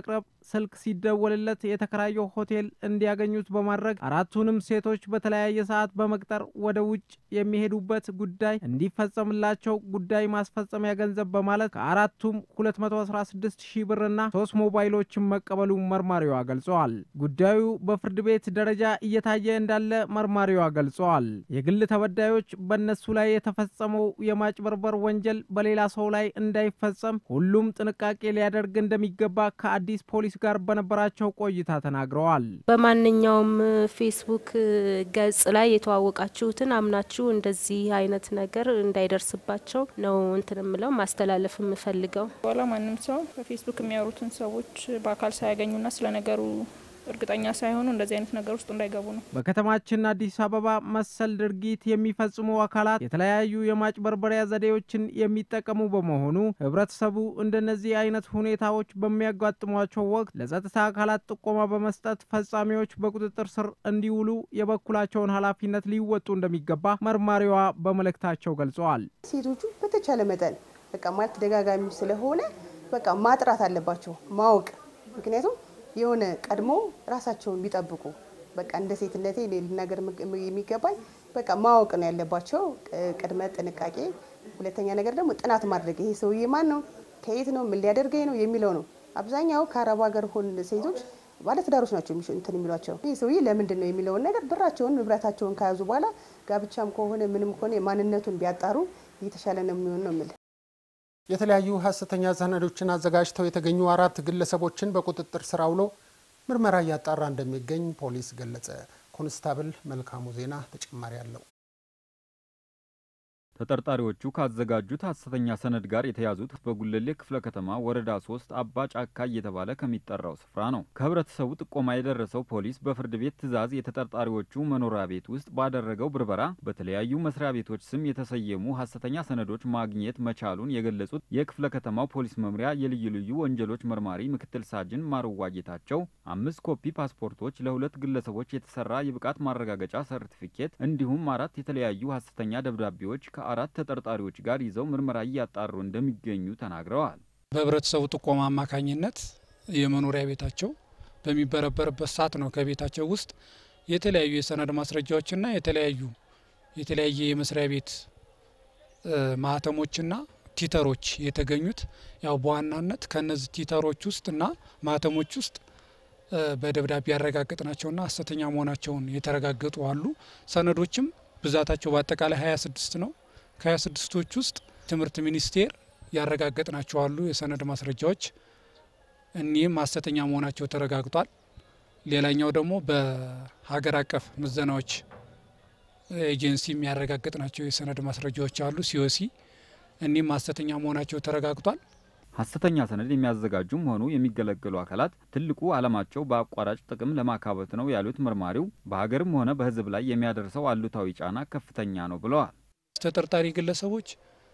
Speaker 19: ስልክ ሲደወልለት የተከራየው ሆቴል እንዲያገኙት በማድረግ አራቱንም ሴቶች በተለያየ ሰዓት በመቅጠር ወደ ውጭ የሚሄዱበት ጉዳይ እንዲፈጸምላቸው ጉዳይ ማስፈጸሚያ ገንዘብ በማለት ከአራቱም 216 ሺህ ብርና ሶስት ሞባይሎችን መቀበሉ መርማሪዋ ገልጸዋል። ጉዳዩ በፍርድ ቤት ደረጃ እየታየ እንዳለ መርማሪዋ ገልጸዋል። የግል ተበዳዮች በእነሱ ላይ የተፈጸመው የማጭበርበር ወንጀል በሌላ ሰው ላይ እንዳይፈጸም ሁሉም ጥንቃቄ ሊያደርግ እንደሚገባ ከአዲስ ፖሊስ ጋር በነበራቸው ቆይታ ተናግረዋል።
Speaker 20: በማንኛውም ፌስቡክ ገጽ ላይ የተዋወቃችሁትን አምናችሁ እንደዚህ አይነት ነገር እንዳይደርስባቸው ነው እንትን ምለው ማስተላለፍ የምፈልገው።
Speaker 21: በኋላ ማንም ሰው በፌስቡክ የሚያወሩትን ሰዎች በአካል ሳያገኙና ስለ ነገሩ እርግጠኛ ሳይሆኑ እንደዚህ አይነት ነገር ውስጥ እንዳይገቡ ነው።
Speaker 19: በከተማችን አዲስ አበባ መሰል ድርጊት የሚፈጽሙ አካላት የተለያዩ የማጭበርበሪያ ዘዴዎችን የሚጠቀሙ በመሆኑ ህብረተሰቡ እንደነዚህ አይነት ሁኔታዎች በሚያጋጥሟቸው ወቅት ለጸጥታ አካላት ጥቆማ በመስጠት ፈጻሚዎች በቁጥጥር ስር እንዲውሉ የበኩላቸውን ኃላፊነት ሊወጡ እንደሚገባ መርማሪዋ በመልእክታቸው ገልጸዋል።
Speaker 22: ሴቶቹ በተቻለ መጠን በቃ ማለት ተደጋጋሚ ስለሆነ በቃ ማጥራት አለባቸው ማወቅ ምክንያቱም የሆነ ቀድሞ ራሳቸውን ቢጠብቁ በቃ እንደ ሴትነቴ ልናገር የሚገባኝ በቃ ማወቅ ነው ያለባቸው፣ ቅድመ ጥንቃቄ። ሁለተኛ ነገር ደግሞ ጥናት ማድረግ ይሄ ሰውዬ ማን ነው፣ ከየት ነው፣ ምን ሊያደርገኝ ነው የሚለው ነው። አብዛኛው ከአረብ ሀገር ሆን ሴቶች ባለትዳሮች ናቸው እንትን የሚሏቸው ይህ ሰውዬ ለምንድን ነው የሚለውን ነገር ብራቸውን ንብረታቸውን ከያዙ በኋላ ጋብቻም ከሆነ ምንም ከሆነ ማንነቱን ቢያጣሩ የተሻለ ነው የሚሆን ነው የምልህ።
Speaker 3: የተለያዩ ሀሰተኛ ሰነዶችን አዘጋጅተው የተገኙ አራት ግለሰቦችን በቁጥጥር ስር አውሎ ምርመራ እያጣራ እንደሚገኝ ፖሊስ ገለጸ። ኮንስታብል መልካሙ ዜና ተጨማሪ አለው።
Speaker 23: ተጠርጣሪዎቹ ካዘጋጁት ሀሰተኛ ሰነድ ጋር የተያዙት በጉለሌ ክፍለ ከተማ ወረዳ ሶስት አባ ጫካ እየተባለ ከሚጠራው ስፍራ ነው። ከህብረተሰቡ ጥቆማ የደረሰው ፖሊስ በፍርድ ቤት ትዕዛዝ የተጠርጣሪዎቹ መኖሪያ ቤት ውስጥ ባደረገው ብርበራ በተለያዩ መስሪያ ቤቶች ስም የተሰየሙ ሀሰተኛ ሰነዶች ማግኘት መቻሉን የገለጹት የክፍለ ከተማው ፖሊስ መምሪያ የልዩ ልዩ ወንጀሎች መርማሪ ምክትል ሳጅን ማርዋ ጌታቸው አምስት ኮፒ ፓስፖርቶች፣ ለሁለት ግለሰቦች የተሰራ የብቃት ማረጋገጫ ሰርቲፊኬት እንዲሁም አራት የተለያዩ ሀሰተኛ ደብዳቤዎች ከአራት ተጠርጣሪዎች ጋር ይዘው ምርመራ እያጣሩ እንደሚገኙ ተናግረዋል።
Speaker 24: በህብረተሰቡ ጥቆማ አማካኝነት የመኖሪያ ቤታቸው በሚበረበርበት ሰዓት ነው ከቤታቸው ውስጥ የተለያዩ የሰነድ ማስረጃዎችና የተለያዩ የተለያየ የመስሪያ ቤት ማህተሞችና ቲተሮች የተገኙት። ያው በዋናነት ከነዚህ ቲተሮች ውስጥና ማህተሞች ውስጥ በደብዳቤ ያረጋገጥናቸውና ሀሰተኛ መሆናቸውን የተረጋገጡ አሉ። ሰነዶችም ብዛታቸው በአጠቃላይ 26 ነው። ከ26ቶች ውስጥ ትምህርት ሚኒስቴር ያረጋገጥናቸው አሉ የሰነድ ማስረጃዎች እኒህም ሀሰተኛ መሆናቸው ተረጋግጧል። ሌላኛው ደግሞ በሀገር አቀፍ ምዘናዎች ኤጀንሲ የሚያረጋግጥናቸው የሰነድ ማስረጃዎች አሉ ሲኦሲ እኒህም ሀሰተኛ መሆናቸው ተረጋግጧል።
Speaker 23: ሀሰተኛ ሰነድ የሚያዘጋጁም ሆኑ የሚገለገሉ አካላት ትልቁ ዓላማቸው በአቋራጭ ጥቅም ለማካበት ነው ያሉት መርማሪው በሀገርም ሆነ በሕዝብ ላይ የሚያደርሰው አሉታዊ ጫና ከፍተኛ ነው ብለዋል።
Speaker 24: ተጠርጣሪ ግለሰቦች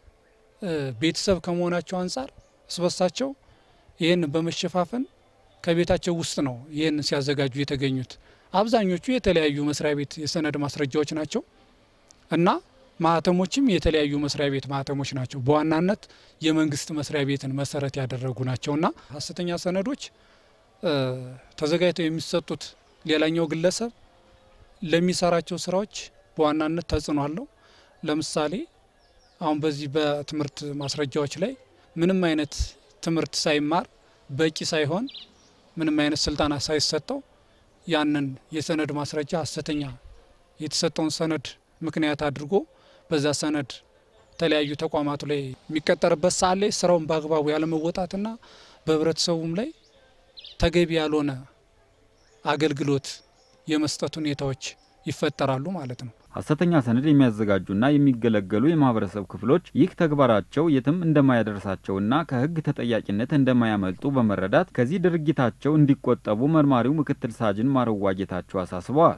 Speaker 24: ቤተሰብ ከመሆናቸው አንጻር እስበሳቸው ይህን በመሸፋፈን ከቤታቸው ውስጥ ነው ይህን ሲያዘጋጁ የተገኙት። አብዛኞቹ የተለያዩ መስሪያ ቤት የሰነድ ማስረጃዎች ናቸው እና ማህተሞችም የተለያዩ መስሪያ ቤት ማህተሞች ናቸው። በዋናነት የመንግስት መስሪያ ቤትን መሰረት ያደረጉ ናቸውና ሀሰተኛ ሰነዶች ተዘጋጅተው የሚሰጡት ሌላኛው ግለሰብ ለሚሰራቸው ስራዎች በዋናነት ተጽዕኖ አለው። ለምሳሌ አሁን በዚህ በትምህርት ማስረጃዎች ላይ ምንም አይነት ትምህርት ሳይማር በቂ ሳይሆን ምንም አይነት ስልጠና ሳይሰጠው ያንን የሰነድ ማስረጃ ሀሰተኛ የተሰጠውን ሰነድ ምክንያት አድርጎ በዛ ሰነድ የተለያዩ ተቋማቱ ላይ የሚቀጠርበት ሰዓት ላይ ስራውን በአግባቡ ያለመወጣትና በህብረተሰቡም ላይ ተገቢ ያልሆነ አገልግሎት የመስጠት ሁኔታዎች ይፈጠራሉ ማለት ነው።
Speaker 23: ሀሰተኛ ሰነድ የሚያዘጋጁና የሚገለገሉ የማህበረሰብ ክፍሎች ይህ ተግባራቸው የትም እንደማያደርሳቸውና ከህግ ተጠያቂነት እንደማያመልጡ በመረዳት ከዚህ ድርጊታቸው እንዲቆጠቡ መርማሪው ምክትል ሳጅን ማርዋ ጌታቸው አሳስበዋል።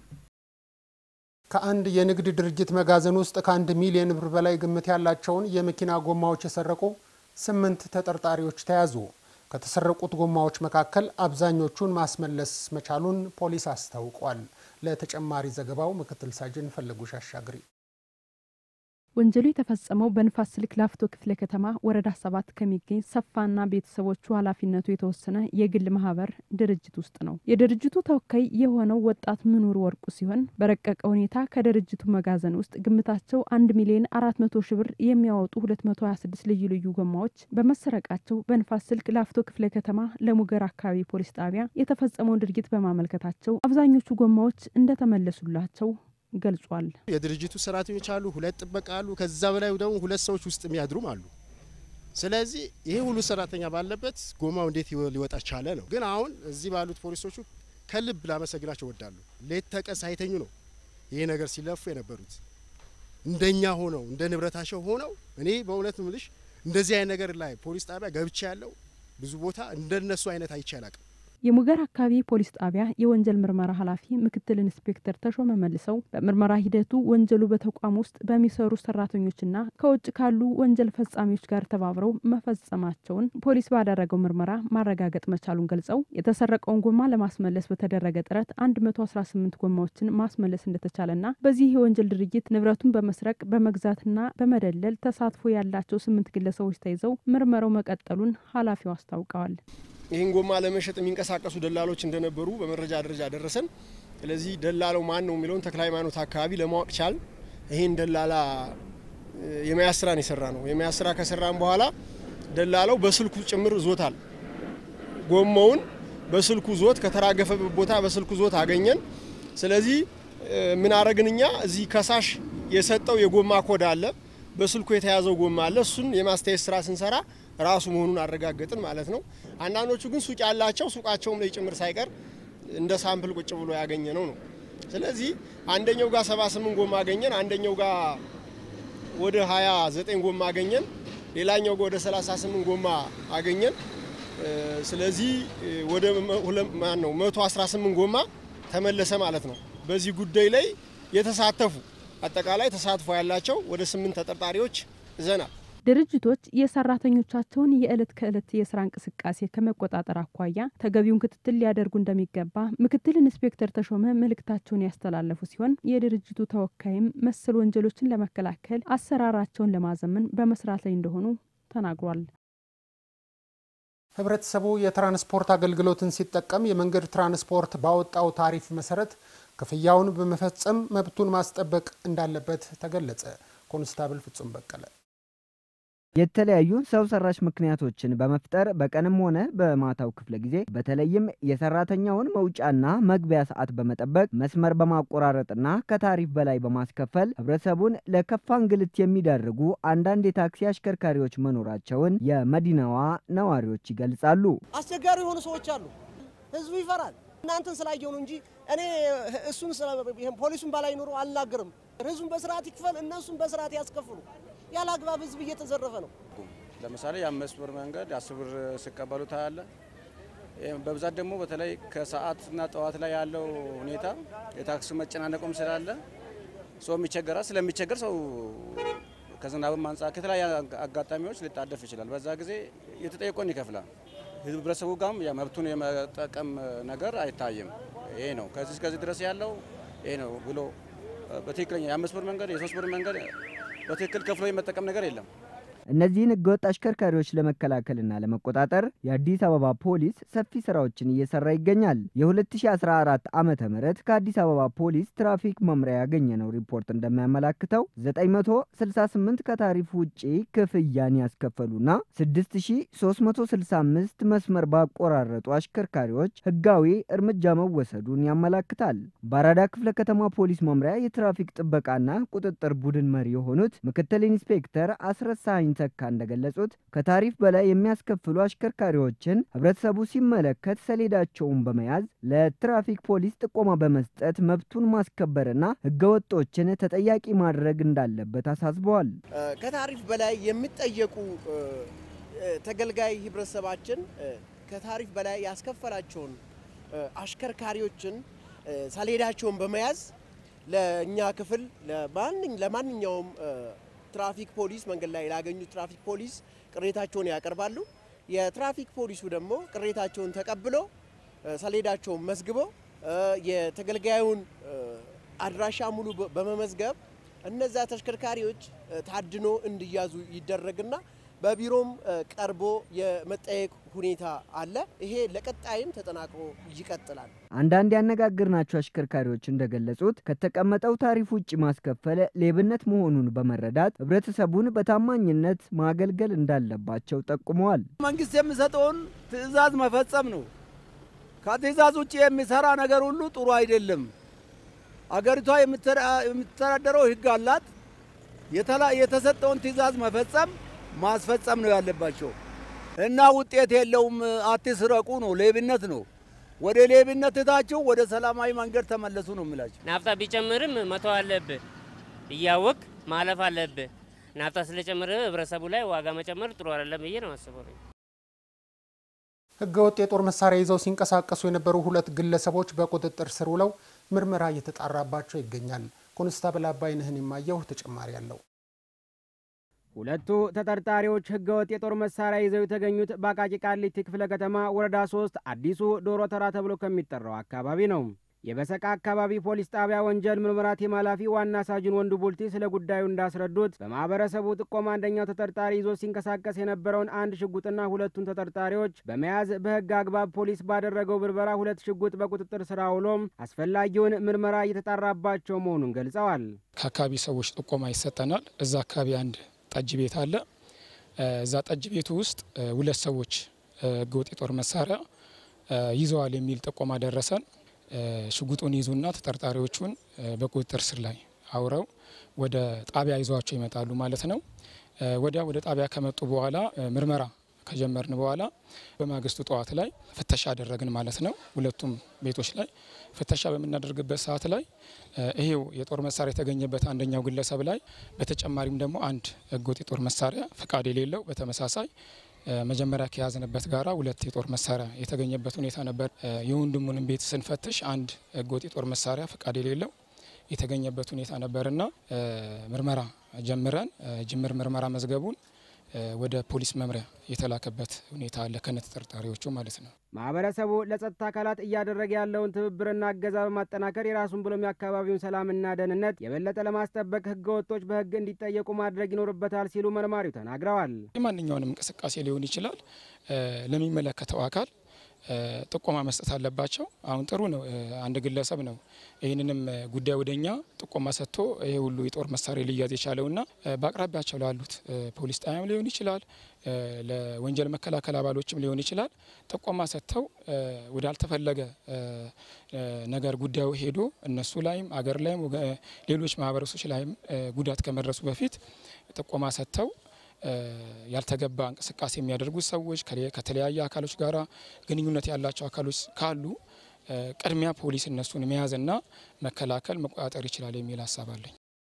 Speaker 3: ከአንድ የንግድ ድርጅት መጋዘን ውስጥ ከአንድ ሚሊዮን ብር በላይ ግምት ያላቸውን የመኪና ጎማዎች የሰረቁ ስምንት ተጠርጣሪዎች ተያዙ። ከተሰረቁት ጎማዎች መካከል አብዛኞቹን ማስመለስ መቻሉን ፖሊስ አስታውቋል። ለተጨማሪ ዘገባው ምክትል ሳጅን ፈለጉሽ አሻግሪ
Speaker 6: ወንጀሉ የተፈጸመው በንፋስ ስልክ ላፍቶ ክፍለ ከተማ ወረዳ ሰባት ከሚገኝ ሰፋና ቤተሰቦቹ ኃላፊነቱ የተወሰነ የግል ማህበር ድርጅት ውስጥ ነው። የድርጅቱ ተወካይ የሆነው ወጣት ምኑር ወርቁ ሲሆን በረቀቀ ሁኔታ ከድርጅቱ መጋዘን ውስጥ ግምታቸው አንድ ሚሊዮን አራት መቶ ሺህ ብር የሚያወጡ ሁለት መቶ ሀያ ስድስት ልዩ ልዩ ጎማዎች በመሰረቃቸው በንፋስ ስልክ ላፍቶ ክፍለ ከተማ ለሙገር አካባቢ ፖሊስ ጣቢያ የተፈጸመውን ድርጊት በማመልከታቸው አብዛኞቹ ጎማዎች እንደተመለሱላቸው ገልጿል።
Speaker 7: የድርጅቱ ሰራተኞች አሉ፣ ሁለት ጥበቃ አሉ፣ ከዛ በላይ ደግሞ ሁለት ሰዎች ውስጥ የሚያድሩም አሉ። ስለዚህ ይሄ ሁሉ ሰራተኛ ባለበት ጎማው እንዴት ሊወጣ ቻለ ነው። ግን አሁን እዚህ ባሉት ፖሊሶቹ ከልብ ላመሰግናቸው ወዳሉ። ሌት ተቀን ሳይተኙ ነው ይሄ ነገር ሲለፉ የነበሩት እንደኛ ሆነው እንደ ንብረታቸው ሆነው። እኔ በእውነት ምልሽ እንደዚህ አይነት ነገር ላይ ፖሊስ ጣቢያ ገብቻ ያለው ብዙ ቦታ እንደነሱ አይነት አይቼ አላቅም።
Speaker 6: የሙገር አካባቢ ፖሊስ ጣቢያ የወንጀል ምርመራ ኃላፊ ምክትል ኢንስፔክተር ተሾመ መልሰው በምርመራ ሂደቱ ወንጀሉ በተቋም ውስጥ በሚሰሩ ሰራተኞችና ከውጭ ካሉ ወንጀል ፈጻሚዎች ጋር ተባብረው መፈጸማቸውን ፖሊስ ባደረገው ምርመራ ማረጋገጥ መቻሉን ገልጸው የተሰረቀውን ጎማ ለማስመለስ በተደረገ ጥረት 118 ጎማዎችን ማስመለስ እንደተቻለና በዚህ የወንጀል ድርጊት ንብረቱን በመስረቅ በመግዛትና በመደለል ተሳትፎ ያላቸው ስምንት ግለሰቦች ተይዘው ምርመራው መቀጠሉን ኃላፊው አስታውቀዋል።
Speaker 9: ይህን ጎማ ለመሸጥ የሚንቀሳቀሱ ደላሎች እንደነበሩ በመረጃ ደረጃ ደረሰን። ስለዚህ ደላላው ማን ነው የሚለውን ተክለ ሃይማኖት አካባቢ ለማወቅ ቻል። ይህን ደላላ የመያዝ ስራን የሰራ ነው። የመያዝ ስራ ከሰራን በኋላ ደላላው በስልኩ ጭምር ዞታል። ጎማውን በስልኩ ዞት ከተራገፈበት ቦታ በስልኩ ዞት አገኘን። ስለዚህ ምን አረግን እኛ እዚህ ከሳሽ የሰጠው የጎማ ኮድ አለ፣ በስልኩ የተያዘው ጎማ አለ። እሱን የማስተያየት ስራ ስንሰራ ራሱ መሆኑን አረጋገጥን ማለት ነው። አንዳንዶቹ ግን ሱቅ ያላቸው ሱቃቸውም ላይ ጭምር ሳይቀር እንደ ሳምፕል ቁጭ ብሎ ያገኘ ነው ነው። ስለዚህ አንደኛው ጋር 78 ጎማ አገኘን፣ አንደኛው ጋር ወደ 29 ጎማ አገኘን፣ ሌላኛው ጋር ወደ 38 ጎማ አገኘን። ስለዚህ ወደ ማን ነው 118 ጎማ ተመለሰ ማለት ነው። በዚህ ጉዳይ ላይ የተሳተፉ አጠቃላይ ተሳትፎ ያላቸው ወደ ስምንት ተጠርጣሪዎች ይዘናል።
Speaker 6: ድርጅቶች የሰራተኞቻቸውን የዕለት ከዕለት የስራ እንቅስቃሴ ከመቆጣጠር አኳያ ተገቢውን ክትትል ሊያደርጉ እንደሚገባ ምክትል ኢንስፔክተር ተሾመ መልእክታቸውን ያስተላለፉ ሲሆን የድርጅቱ ተወካይም መሰል ወንጀሎችን ለመከላከል አሰራራቸውን ለማዘመን በመስራት ላይ እንደሆኑ ተናግሯል።
Speaker 3: ህብረተሰቡ የትራንስፖርት አገልግሎትን ሲጠቀም የመንገድ ትራንስፖርት ባወጣው ታሪፍ መሰረት ክፍያውን በመፈጸም መብቱን ማስጠበቅ እንዳለበት ተገለጸ። ኮንስታብል ፍጹም በቀለ
Speaker 12: የተለያዩ ሰው ሰራሽ ምክንያቶችን በመፍጠር በቀንም ሆነ በማታው ክፍለ ጊዜ በተለይም የሰራተኛውን መውጫና መግቢያ ሰዓት በመጠበቅ መስመር በማቆራረጥና ከታሪፍ በላይ በማስከፈል ህብረተሰቡን ለከፋ እንግልት የሚዳርጉ አንዳንድ የታክሲ አሽከርካሪዎች መኖራቸውን የመዲናዋ ነዋሪዎች ይገልጻሉ።
Speaker 25: አስቸጋሪ የሆኑ ሰዎች አሉ። ህዝቡ ይፈራል። እናንተን ስላየው ነው እንጂ እኔ እሱን ፖሊሱን ባላይ ኖሮ አልናገርም። ህዝቡን በስርዓት ይክፈል፣ እነሱን በስርዓት ያስከፍሉ። ያለ አግባብ ህዝብ እየተዘረፈ ነው።
Speaker 26: ለምሳሌ የአምስት ብር መንገድ አስር ብር ሲቀበሉ ታያለ። በብዛት ደግሞ በተለይ ከሰዓትና ጠዋት ላይ ያለው ሁኔታ የታክሲ መጨናነቁም ስላለ ሰው የሚቸገራል። ስለሚቸገር ሰው ከዝናብም አንጻር ከተለያዩ አጋጣሚዎች ሊጣደፍ ይችላል። በዛ ጊዜ የተጠየቀውን ይከፍላል። ህብረተሰቡ ጋርም መብቱን የመጠቀም ነገር አይታይም። ይሄ ነው ከዚህ እስከዚህ ድረስ ያለው ይሄ ነው ብሎ በትክክለኛ የአምስት ብር መንገድ የሶስት ብር መንገድ በትክክል ከፍሎ የመጠቀም ነገር የለም።
Speaker 12: እነዚህን ህገወጥ አሽከርካሪዎች ለመከላከልና ለመቆጣጠር የአዲስ አበባ ፖሊስ ሰፊ ስራዎችን እየሰራ ይገኛል። የ2014 ዓመተ ምህረት ከአዲስ አበባ ፖሊስ ትራፊክ መምሪያ ያገኘነው ሪፖርት እንደሚያመላክተው 968 ከታሪፍ ውጪ ክፍያን ያስከፈሉና 6365 መስመር ባቆራረጡ አሽከርካሪዎች ህጋዊ እርምጃ መወሰዱን ያመላክታል። በአራዳ ክፍለ ከተማ ፖሊስ መምሪያ የትራፊክ ጥበቃና ቁጥጥር ቡድን መሪ የሆኑት ምክትል ኢንስፔክተር አስረሳኝ ተካ እንደገለጹት ከታሪፍ በላይ የሚያስከፍሉ አሽከርካሪዎችን ህብረተሰቡ ሲመለከት ሰሌዳቸውን በመያዝ ለትራፊክ ፖሊስ ጥቆማ በመስጠት መብቱን ማስከበርና ህገወጦችን ተጠያቂ ማድረግ እንዳለበት አሳስበዋል።
Speaker 25: ከታሪፍ በላይ የሚጠየቁ ተገልጋይ ህብረተሰባችን ከታሪፍ በላይ ያስከፈላቸውን አሽከርካሪዎችን ሰሌዳቸውን በመያዝ ለእኛ ክፍል ለማንኛውም ትራፊክ ፖሊስ መንገድ ላይ ላገኙት ትራፊክ ፖሊስ ቅሬታቸውን ያቀርባሉ። የትራፊክ ፖሊሱ ደግሞ ቅሬታቸውን ተቀብሎ ሰሌዳቸውን መዝግቦ የተገልጋዩን አድራሻ ሙሉ በመመዝገብ እነዚያ ተሽከርካሪዎች ታድኖ እንዲያዙ ይደረግና በቢሮም ቀርቦ የመጠየቅ ሁኔታ አለ። ይሄ ለቀጣይም ተጠናክሮ ይቀጥላል።
Speaker 12: አንዳንድ ያነጋገርናቸው አሽከርካሪዎች እንደገለጹት ከተቀመጠው ታሪፍ ውጭ ማስከፈል ሌብነት መሆኑን በመረዳት ህብረተሰቡን በታማኝነት ማገልገል እንዳለባቸው ጠቁመዋል።
Speaker 4: መንግስት የሚሰጠውን ትዕዛዝ መፈጸም ነው። ከትዕዛዝ ውጭ የሚሰራ ነገር ሁሉ ጥሩ አይደለም። አገሪቷ የምትተዳደረው ህግ አላት። የተሰጠውን ትዕዛዝ መፈጸም ማስፈጸም ነው ያለባቸው እና ውጤት የለውም። አትስረቁ ነው፣ ሌብነት ነው። ወደ ሌብነት እታችሁ ወደ ሰላማዊ መንገድ ተመለሱ ነው የምላቸው።
Speaker 5: ናፍጣ ቢጨምርም መተው አለብህ፣ እያወቅ ማለፍ አለብህ። ናፍጣ ስለጨመረ ህብረተሰቡ ላይ ዋጋ መጨመር ጥሩ አይደለም ብዬ ነው አስበው።
Speaker 3: ህገወጥ የጦር መሳሪያ ይዘው ሲንቀሳቀሱ የነበሩ ሁለት ግለሰቦች በቁጥጥር ስር ውለው ምርመራ እየተጣራባቸው ይገኛል። ኮንስታብል አባይነህን የማየው ተጨማሪ አለው።
Speaker 14: ሁለቱ ተጠርጣሪዎች ህገወጥ የጦር መሳሪያ ይዘው የተገኙት በአቃቂ ቃሊቲ ክፍለ ከተማ ወረዳ ሶስት አዲሱ ዶሮ ተራ ተብሎ ከሚጠራው አካባቢ ነው። የበሰቃ አካባቢ ፖሊስ ጣቢያ ወንጀል ምርመራ ቲም ኃላፊ ዋና ሳጅን ወንዱ ቡልቲ ስለ ጉዳዩ እንዳስረዱት በማህበረሰቡ ጥቆማ አንደኛው ተጠርጣሪ ይዞ ሲንቀሳቀስ የነበረውን አንድ ሽጉጥና ሁለቱን ተጠርጣሪዎች በመያዝ በህግ አግባብ ፖሊስ ባደረገው ብርበራ ሁለት ሽጉጥ በቁጥጥር ስር አውሎም አስፈላጊውን ምርመራ እየተጣራባቸው መሆኑን ገልጸዋል።
Speaker 8: ከአካባቢ ሰዎች ጥቆማ ይሰጠናል። እዛ አካባቢ አንድ ጠጅ ቤት አለ። እዛ ጠጅ ቤቱ ውስጥ ሁለት ሰዎች ህገወጥ የጦር መሳሪያ ይዘዋል የሚል ጥቆማ ደረሰን። ሽጉጡን ይዙና ተጠርጣሪዎቹን በቁጥጥር ስር ላይ አውረው ወደ ጣቢያ ይዘዋቸው ይመጣሉ ማለት ነው። ወዲያ ወደ ጣቢያ ከመጡ በኋላ ምርመራ ከጀመርን በኋላ በማግስቱ ጠዋት ላይ ፍተሻ አደረግን ማለት ነው። ሁለቱም ቤቶች ላይ ፍተሻ በምናደርግበት ሰዓት ላይ ይሄው የጦር መሳሪያ የተገኘበት አንደኛው ግለሰብ ላይ በተጨማሪም ደግሞ አንድ ህገወጥ የጦር መሳሪያ ፈቃድ የሌለው በተመሳሳይ መጀመሪያ ከያዝንበት ጋራ ሁለት የጦር መሳሪያ የተገኘበት ሁኔታ ነበር። የወንድሙንም ቤት ስንፈትሽ አንድ ህገወጥ የጦር መሳሪያ ፈቃድ የሌለው የተገኘበት ሁኔታ ነበርና ምርመራ ጀምረን ጅምር ምርመራ መዝገቡን ወደ ፖሊስ መምሪያ የተላከበት ሁኔታ አለ ከነ ተጠርጣሪዎቹ ማለት ነው።
Speaker 14: ማህበረሰቡ ለጸጥታ አካላት እያደረገ ያለውን ትብብርና እገዛ በማጠናከር የራሱን ብሎም የአካባቢውን ሰላምና ደህንነት የበለጠ ለማስጠበቅ ህገ ወጦች በህግ እንዲጠየቁ ማድረግ ይኖርበታል ሲሉ መርማሪው ተናግረዋል።
Speaker 8: የማንኛውንም እንቅስቃሴ ሊሆን ይችላል ለሚመለከተው አካል ጥቆማ መስጠት አለባቸው። አሁን ጥሩ ነው። አንድ ግለሰብ ነው ይህንንም ጉዳይ ወደኛ ጥቆማ ሰጥቶ ይሄ ሁሉ የጦር መሳሪያ ሊያዝ የቻለውና በአቅራቢያቸው ላሉት ፖሊስ ጣቢያም ሊሆን ይችላል፣ ለወንጀል መከላከል አባሎችም ሊሆን ይችላል ጥቆማ ሰጥተው ወዳልተፈለገ ነገር ጉዳዩ ሄዶ እነሱ ላይም አገር ላይም ሌሎች ማህበረሰቦች ላይም ጉዳት ከመድረሱ በፊት ጥቆማ ሰጥተው ያልተገባ እንቅስቃሴ የሚያደርጉ ሰዎች ከተለያየ አካሎች ጋር ግንኙነት ያላቸው አካሎች ካሉ ቅድሚያ ፖሊስ እነሱን መያዝና መከላከል መቆጣጠር ይችላል የሚል ሀሳብ አለኝ።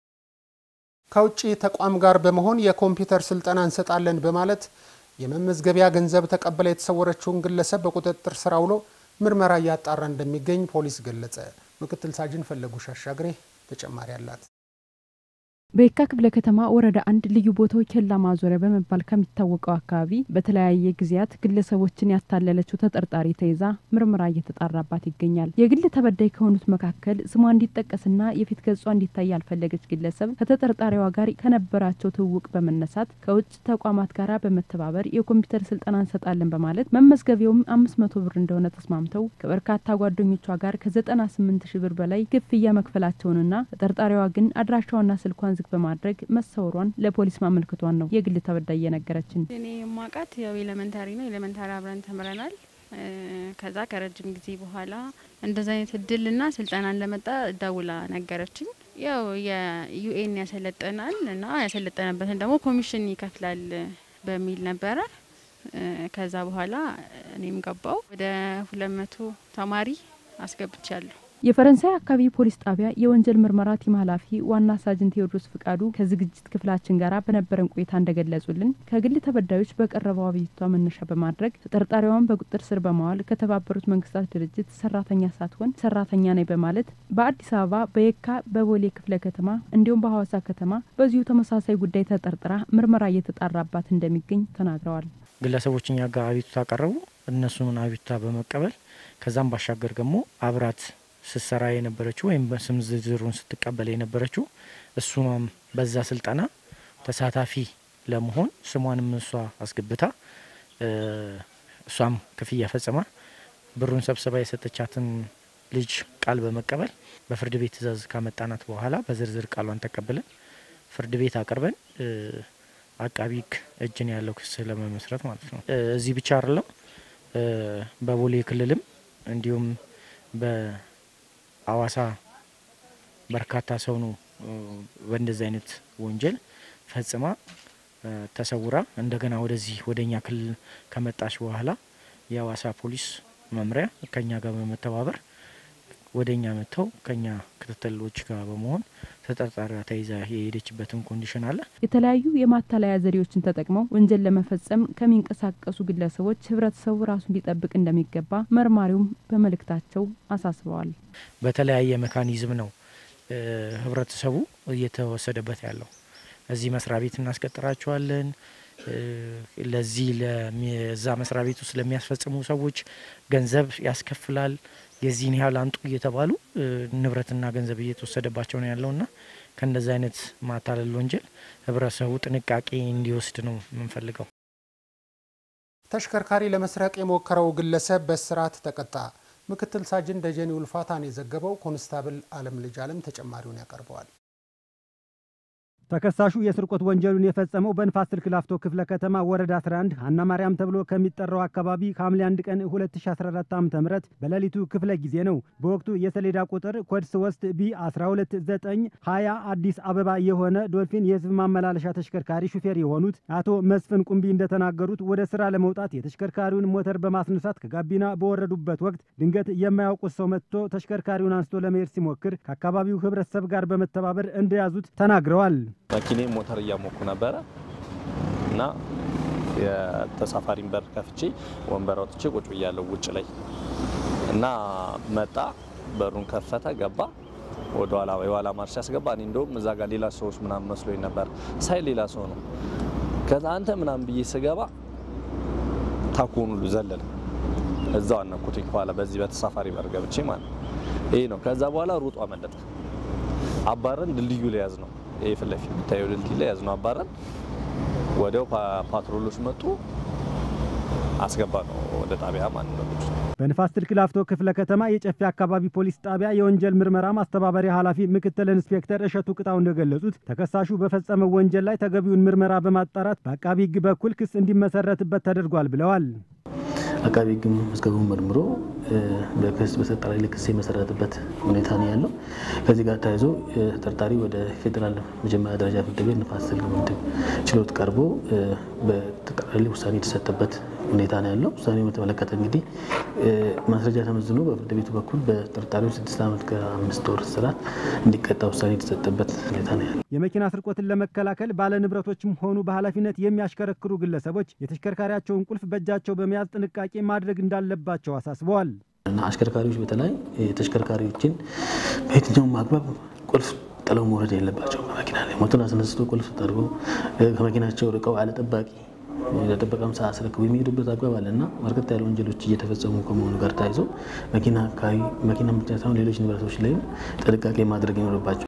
Speaker 3: ከውጭ ተቋም ጋር በመሆን የኮምፒውተር ስልጠና እንሰጣለን በማለት የመመዝገቢያ ገንዘብ ተቀብላ የተሰወረችውን ግለሰብ በቁጥጥር ስር አውሎ ምርመራ እያጣራ እንደሚገኝ ፖሊስ ገለጸ። ምክትል ሳጅን ፈለጉ ሻሻግሬ ተጨማሪ አላት።
Speaker 6: በየካ ክፍለ ከተማ ወረዳ አንድ ልዩ ቦታው ኬላ ማዞሪያ በመባል ከሚታወቀው አካባቢ በተለያየ ጊዜያት ግለሰቦችን ያታለለችው ተጠርጣሪ ተይዛ ምርመራ እየተጣራባት ይገኛል። የግል ተበዳይ ከሆኑት መካከል ስሟ እንዲጠቀስና የፊት ገጿ እንዲታይ ያልፈለገች ግለሰብ ከተጠርጣሪዋ ጋር ከነበራቸው ትውውቅ በመነሳት ከውጭ ተቋማት ጋር በመተባበር የኮምፒውተር ስልጠና እንሰጣለን በማለት መመዝገቢያውም አምስት መቶ ብር እንደሆነ ተስማምተው ከበርካታ ጓደኞቿ ጋር ከዘጠና ስምንት ሺህ ብር በላይ ክፍያ መክፈላቸውንና ተጠርጣሪዋ ግን አድራሻዋና ስልኳን ዝግ በማድረግ መሰወሯን ለፖሊስ ማመልከቷን ነው የግል ተበዳይ የነገረችን።
Speaker 10: እኔ የማውቃት ያው ኤሌመንታሪ ነው። ኤሌመንታሪ አብረን ተምረናል። ከዛ ከረጅም ጊዜ በኋላ እንደዚ አይነት እድልና ስልጠና እንደመጣ ደውላ ነገረችኝ። ያው የዩኤን ያሰለጠናል እና ያሰለጠነበትን ደግሞ ኮሚሽን ይከፍላል በሚል ነበረ። ከዛ በኋላ እኔም ገባው ወደ ሁለት መቶ ተማሪ አስገብቻለሁ።
Speaker 6: የፈረንሳይ አካባቢ ፖሊስ ጣቢያ የወንጀል ምርመራ ቲም ኃላፊ ዋና ሳጅን ቴዎድሮስ ፍቃዱ ከዝግጅት ክፍላችን ጋር በነበረን ቆይታ እንደገለጹልን ከግል ተበዳዮች በቀረበው አቤቱታ መነሻ በማድረግ ተጠርጣሪዋን በቁጥጥር ስር በማዋል ከተባበሩት መንግስታት ድርጅት ሰራተኛ ሳትሆን ሰራተኛ ነኝ በማለት በአዲስ አበባ፣ በየካ፣ በቦሌ ክፍለ ከተማ እንዲሁም በሐዋሳ ከተማ በዚሁ ተመሳሳይ ጉዳይ ተጠርጥራ ምርመራ እየተጣራባት እንደሚገኝ ተናግረዋል።
Speaker 11: ግለሰቦች እኛ ጋር አቤቱታ አቀረቡ። እነሱን አቤቱታ በመቀበል ከዛም ባሻገር ደግሞ አብራት
Speaker 1: ስትሰራ የነበረችው ወይም በስም ዝርዝሩን ስትቀበል የነበረችው እሱም በዛ ስልጠና ተሳታፊ ለመሆን ስሟንም እሷ አስገብታ እሷም ክፍያ ፈጽማ ብሩን ሰብስባ የሰጠቻትን ልጅ ቃል በመቀበል በፍርድ ቤት ትዕዛዝ ካመጣናት በኋላ በዝርዝር ቃሏን ተቀብለን ፍርድ ቤት አቅርበን አቃቢ ሕግ እጅን ያለው ክስ ለመመስረት ማለት ነው። እዚህ ብቻ አይደለም፣ በቦሌ ክልልም እንዲሁም በአዋሳ በርካታ ሰው ነው በእንደዚህ አይነት ወንጀል ፈጽማ ተሰውራ እንደገና ወደዚህ ወደኛ ክልል ከመጣች በኋላ የአዋሳ ፖሊስ መምሪያ ከኛ ጋር በመተባበር ወደ እኛ መጥተው ከኛ ክትትሎች ጋር በመሆን ተጠርጣሪዋ ተይዛ የሄደችበትን ኮንዲሽን አለ።
Speaker 6: የተለያዩ የማታለያ ዘዴዎችን ተጠቅመው ወንጀል ለመፈጸም ከሚንቀሳቀሱ ግለሰቦች ህብረተሰቡ ራሱ ሊጠብቅ እንደሚገባ መርማሪውም በመልእክታቸው አሳስበዋል።
Speaker 1: በተለያየ ሜካኒዝም ነው ህብረተሰቡ እየተወሰደበት ያለው። እዚህ መስሪያ ቤት እናስቀጥራቸዋለን። ለዚህ ለዛ መስሪያ ቤት ውስጥ ለሚያስፈጽሙ ሰዎች ገንዘብ ያስከፍላል። የዚህን ያህል አንጡ እየተባሉ ንብረትና ገንዘብ እየተወሰደባቸው ነው ያለውና ከእንደዚህ አይነት ማታለል ወንጀል ህብረተሰቡ ጥንቃቄ እንዲወስድ ነው የምንፈልገው።
Speaker 3: ተሽከርካሪ ለመስረቅ የሞከረው ግለሰብ በእስራት ተቀጣ። ምክትል ሳጅን ደጀኔ ውልፋታን የዘገበው ኮንስታብል አለም ልጅ አለም ተጨማሪውን ያቀርበዋል።
Speaker 2: ተከሳሹ የስርቆት ወንጀሉን የፈጸመው በንፋስ ስልክ ላፍቶ ክፍለ ከተማ ወረዳ 11 ሀና ማርያም ተብሎ ከሚጠራው አካባቢ ከሐምሌ 1 ቀን 2014 ዓ ም በሌሊቱ ክፍለ ጊዜ ነው። በወቅቱ የሰሌዳ ቁጥር ኮድ 3 ቢ 12920 አዲስ አበባ የሆነ ዶልፊን የህዝብ ማመላለሻ ተሽከርካሪ ሹፌር የሆኑት አቶ መስፍን ቁምቢ እንደተናገሩት ወደ ስራ ለመውጣት የተሽከርካሪውን ሞተር በማስነሳት ከጋቢና በወረዱበት ወቅት ድንገት የማያውቁት ሰው መጥቶ ተሽከርካሪውን አንስቶ ለመሄድ ሲሞክር ከአካባቢው ህብረተሰብ ጋር በመተባበር እንደያዙት ተናግረዋል።
Speaker 11: መኪኔ ሞተር እያሞኩ ነበረ እና የተሳፋሪን በር ከፍቼ ወንበር አውጥቼ ቁጭ ብያለሁ ውጭ ላይ እና መጣ። በሩን ከፈተ፣ ገባ። ወደ ኋላ የኋላ ማርሽ ያስገባ። እኔ እንደውም እዛ ጋር ሌላ ሰዎች ምናምን መስሎኝ ነበር። ሳይ ሌላ ሰው ነው። ከዛ አንተ ምናምን ብዬ ስገባ ታኮኑ ሁሉ ዘለለ። እዛው አነኩትኝ ከኋላ በዚህ በተሳፋሪ በር ገብቼ ማለት ይሄ ነው። ከዛ በኋላ ሩጦ አመለጠ። አባረን ድልድዩ ላይ ያዝ ነው ይሄ ፊት ለፊት የሚታየው ድልድይ ላይ ያዝነው አባረን። ወዲያው ፓትሮሎች መጡ፣ አስገባ ነው ወደ ጣቢያ ማለት ነው።
Speaker 2: በንፋስ ስልክ ላፍቶ ክፍለ ከተማ የጨፌ አካባቢ ፖሊስ ጣቢያ የወንጀል ምርመራ ማስተባበሪያ ኃላፊ ምክትል ኢንስፔክተር እሸቱ ቅጣው እንደገለጹት ተከሳሹ በፈጸመው ወንጀል ላይ ተገቢውን ምርመራ በማጣራት በአቃቢ ሕግ በኩል ክስ እንዲመሰረትበት ተደርጓል ብለዋል።
Speaker 13: አቃቢ ሕግ መዝገቡን መርምሮ በክስ በተጠርጣሪ ላይ ክስ የመሰረተበት ሁኔታ ነው ያለው። ከዚህ ጋር ተያይዞ ተጠርጣሪ ወደ ፌዴራል መጀመሪያ ደረጃ ፍርድ ቤት ንፋስ ስልክ ምድብ ችሎት ቀርቦ በተጠርጣሪ ላይ ውሳኔ የተሰጠበት ሁኔታ ነው ያለው። ውሳኔው በተመለከተ እንግዲህ ማስረጃ ተመዝኖ በፍርድ ቤቱ በኩል በተጠርጣሪው ስድስት ዓመት ከአምስት ወር እስራት እንዲቀጣ ውሳኔ የተሰጠበት ሁኔታ ነው ያለው።
Speaker 2: የመኪና ስርቆትን ለመከላከል ባለ ንብረቶችም ሆኑ በኃላፊነት የሚያሽከረክሩ ግለሰቦች የተሽከርካሪያቸውን ቁልፍ በእጃቸው በመያዝ ጥንቃቄ ማድረግ እንዳለባቸው አሳስበዋል።
Speaker 13: እና አሽከርካሪዎች በተለይ ተሽከርካሪዎችን በየትኛውም አግባብ ቁልፍ ጥለው መውረድ የለባቸው። ከመኪና ላይ ሞተር አስነስቶ ቁልፍ ጠርጎ ከመኪናቸው ርቀው አለ ጠባቂ ለጥበቃም ሳያስረክቡ የሚሄዱበት አግባብ አለ እና በርከት ያለ ወንጀሎች እየተፈጸሙ ከመሆኑ ጋር ተያይዞ መኪና አካባቢ መኪና ብቻ ሳይሆን ሌሎች ንብረቶች ላይም ጥንቃቄ ማድረግ ይኖርባቸው።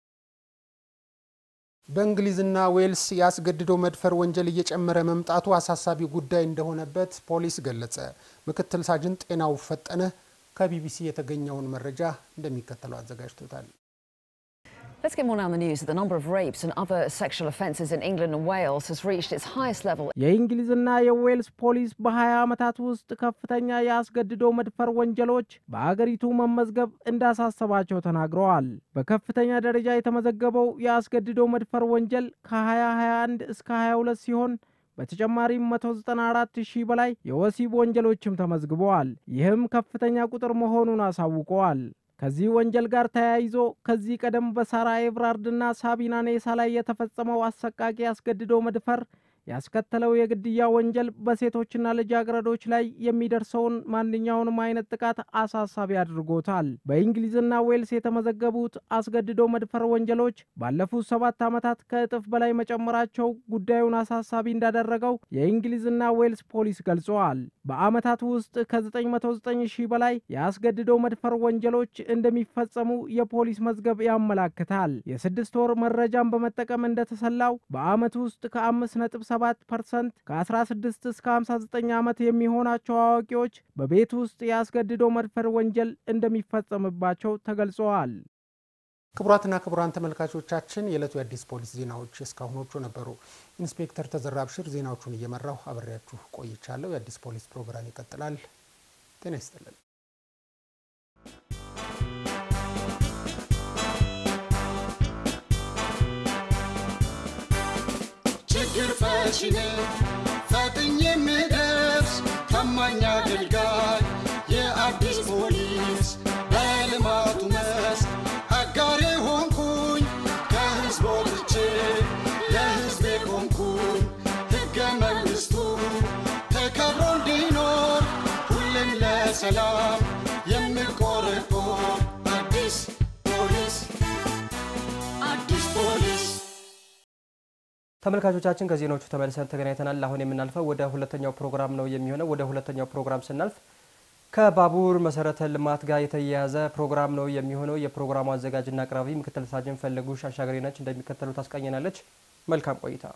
Speaker 3: በእንግሊዝና ዌልስ ያስገድዶ መድፈር ወንጀል እየጨመረ መምጣቱ አሳሳቢ ጉዳይ እንደሆነበት ፖሊስ ገለጸ። ምክትል ሳጅን ጤናው ፈጠነ ከቢቢሲ የተገኘውን መረጃ እንደሚከተለው አዘጋጅቶታል።
Speaker 15: Let's get more now on the news. The number of rapes and other sexual offences in England and Wales has reached its highest level.
Speaker 19: የእንግሊዝና የዌልስ ፖሊስ በ20 ዓመታት ውስጥ ከፍተኛ የአስገድዶ መድፈር ወንጀሎች በአገሪቱ መመዝገብ እንዳሳሰባቸው ተናግረዋል። በከፍተኛ ደረጃ የተመዘገበው የአስገድዶ መድፈር ወንጀል ከ2021 እስከ 22 ሲሆን በተጨማሪም 194 ሺህ በላይ የወሲብ ወንጀሎችም ተመዝግበዋል። ይህም ከፍተኛ ቁጥር መሆኑን አሳውቀዋል። ከዚህ ወንጀል ጋር ተያይዞ ከዚህ ቀደም በሳራ ኤብራርድና ሳቢና ኔሳ ላይ የተፈጸመው አሰቃቂ አስገድዶ መድፈር ያስከተለው የግድያ ወንጀል በሴቶችና ልጃገረዶች ላይ የሚደርሰውን ማንኛውንም አይነት ጥቃት አሳሳቢ አድርጎታል። በእንግሊዝና ዌልስ የተመዘገቡት አስገድዶ መድፈር ወንጀሎች ባለፉት ሰባት ዓመታት ከእጥፍ በላይ መጨመራቸው ጉዳዩን አሳሳቢ እንዳደረገው የእንግሊዝና ዌልስ ፖሊስ ገልጸዋል። በዓመታት ውስጥ ከ909 ሺህ በላይ የአስገድዶ መድፈር ወንጀሎች እንደሚፈጸሙ የፖሊስ መዝገብ ያመላክታል። የስድስት ወር መረጃን በመጠቀም እንደተሰላው በዓመት ውስጥ ከ5.7 ፐርሰንት ከ16 እስከ 59 ዓመት የሚሆናቸው አዋቂዎች በቤት ውስጥ የአስገድዶ መድፈር ወንጀል እንደሚፈጸምባቸው ተገልጸዋል።
Speaker 3: ክቡራትና ክቡራን ተመልካቾቻችን የዕለቱ የአዲስ ፖሊስ ዜናዎች እስካሁኖቹ ነበሩ። ኢንስፔክተር ተዘራ አብሽር ዜናዎቹን እየመራሁ አብሬያችሁ ቆይቻለሁ። የአዲስ ፖሊስ ፕሮግራም ይቀጥላል። ጤና ይስጥልን።
Speaker 16: ችግር ፈቺ ነኝ ፈጥኜ የምደርስ ታማኝ አገልጋይ የአዲስ ፖሊስ በልማቱ መስክ አጋሬ ሆንኩኝ ከህዝብ ወጥቼ ለህዝቤ ቆምኩኝ ሕገ መንግሥቱ ተከብሮ እንዲኖር ሁሌም ለሰላም የምቆረቆር አዲስ ፖሊስ አዲስ ፖሊስ
Speaker 17: ተመልካቾቻችን ከዜናዎቹ ተመልሰን ተገናኝተናል። አሁን የምናልፈው ወደ ሁለተኛው ፕሮግራም ነው የሚሆነው። ወደ ሁለተኛው ፕሮግራም ስናልፍ ከባቡር መሰረተ ልማት ጋር የተያያዘ ፕሮግራም ነው የሚሆነው። የፕሮግራሙ አዘጋጅና አቅራቢ ምክትል ሳጅን ፈለጉሽ አሻገሬ ነች። እንደሚከተሉ ታስቃኘናለች። መልካም ቆይታ።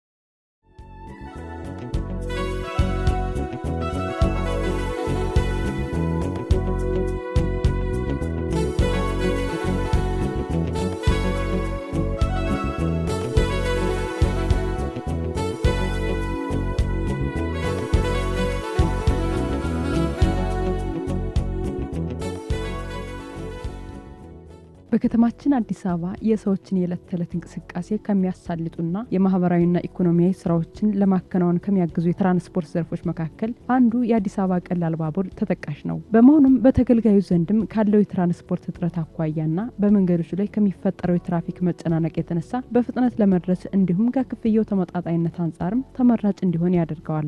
Speaker 6: በከተማችን አዲስ አበባ የሰዎችን የዕለት ተዕለት እንቅስቃሴ ከሚያሳልጡና የማህበራዊና ኢኮኖሚያዊ ስራዎችን ለማከናወን ከሚያግዙ የትራንስፖርት ዘርፎች መካከል አንዱ የአዲስ አበባ ቀላል ባቡር ተጠቃሽ ነው። በመሆኑም በተገልጋዩ ዘንድም ካለው የትራንስፖርት እጥረት አኳያና በመንገዶች ላይ ከሚፈጠረው የትራፊክ መጨናነቅ የተነሳ በፍጥነት ለመድረስ እንዲሁም ከክፍያው ተመጣጣኝነት አንጻርም ተመራጭ እንዲሆን ያደርገዋል።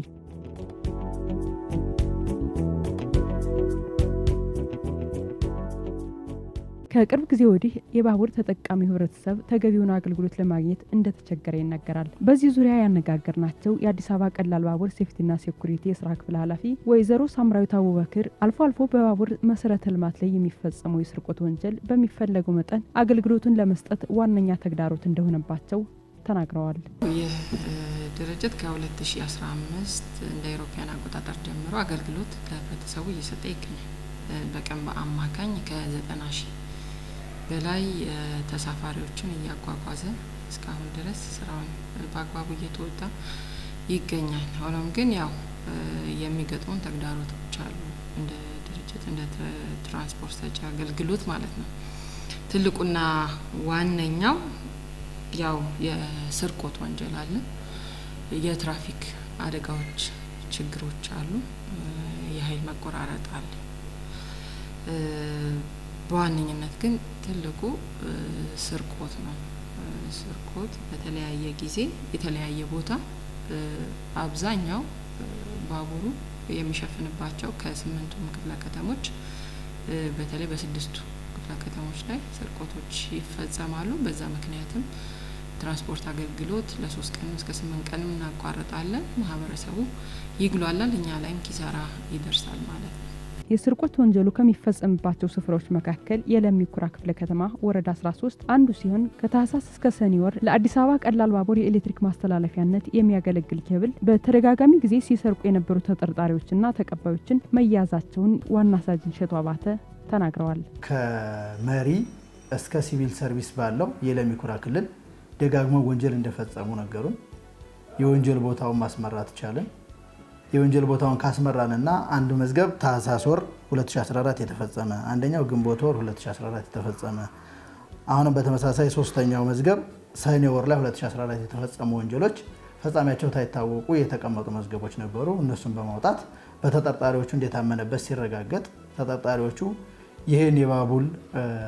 Speaker 6: ከቅርብ ጊዜ ወዲህ የባቡር ተጠቃሚ ህብረተሰብ ተገቢውን አገልግሎት ለማግኘት እንደተቸገረ ይነገራል። በዚህ ዙሪያ ያነጋገርናቸው የአዲስ አበባ ቀላል ባቡር ሴፍቲና ሴኩሪቲ የስራ ክፍል ኃላፊ ወይዘሮ ሳምራዊት አቡበክር አልፎ አልፎ በባቡር መሰረተ ልማት ላይ የሚፈጸመው የስርቆት ወንጀል በሚፈለገው መጠን አገልግሎቱን ለመስጠት ዋነኛ ተግዳሮት እንደሆነባቸው ተናግረዋል።
Speaker 18: ይህ ድርጅት ከ2015 እንደ አውሮፓውያን አቆጣጠር ጀምሮ አገልግሎት ለህብረተሰቡ እየሰጠ ይገኛል። በቀን በአማካኝ ከ90 ሺህ በላይ ተሳፋሪዎችን እያጓጓዘ እስካሁን ድረስ ስራውን በአግባቡ እየተወጣ ይገኛል። ሆኖም ግን ያው የሚገጥሙን ተግዳሮቶች አሉ። እንደ ድርጅት እንደ ትራንስፖርት ሰጪ አገልግሎት ማለት ነው። ትልቁና ዋነኛው ያው የስርቆት ወንጀል አለ። የትራፊክ አደጋዎች፣ ችግሮች አሉ። የኃይል መቆራረጥ አለ። በዋነኝነት ግን ትልቁ ስርቆት ነው። ስርቆት በተለያየ ጊዜ የተለያየ ቦታ አብዛኛው ባቡሩ የሚሸፍንባቸው ከስምንቱም ክፍለ ከተሞች በተለይ በስድስቱ ክፍለ ከተሞች ላይ ስርቆቶች ይፈጸማሉ። በዛ ምክንያትም ትራንስፖርት አገልግሎት ለሶስት ቀንም እስከ ስምንት ቀንም እናቋርጣለን። ማህበረሰቡ ይግሏላል፣ እኛ ላይም ኪሳራ ይደርሳል ማለት ነው።
Speaker 6: የስርቆት ወንጀሉ ከሚፈጸምባቸው ስፍራዎች መካከል የለሚ ኩራ ክፍለ ከተማ ወረዳ 13 አንዱ ሲሆን ከታህሳስ እስከ ሰኔ ወር ለአዲስ አበባ ቀላል ባቡር የኤሌክትሪክ ማስተላለፊያነት የሚያገለግል ኬብል በተደጋጋሚ ጊዜ ሲሰርቁ የነበሩ ተጠርጣሪዎችና ተቀባዮችን መያዛቸውን ዋና ሳጅን ሸቱ አባተ ተናግረዋል።
Speaker 20: ከመሪ እስከ ሲቪል ሰርቪስ ባለው የለሚ ኩራ ክልል ደጋግመው ወንጀል እንደፈጸሙ ነገሩን። የወንጀል ቦታውን ማስመራት ቻለን። የወንጀል ቦታውን ካስመራንና አንድ መዝገብ ታህሳስ ወር 2014 የተፈጸመ አንደኛው ግንቦት ወር 2014 የተፈጸመ አሁንም በተመሳሳይ ሶስተኛው መዝገብ ሰኔ ወር ላይ 2014 የተፈጸሙ ወንጀሎች ፈጻሚያቸው ሳይታወቁ የተቀመጡ መዝገቦች ነበሩ። እነሱን በማውጣት በተጠርጣሪዎቹ እንደታመነበት ሲረጋገጥ ተጠርጣሪዎቹ ይህን የባቡል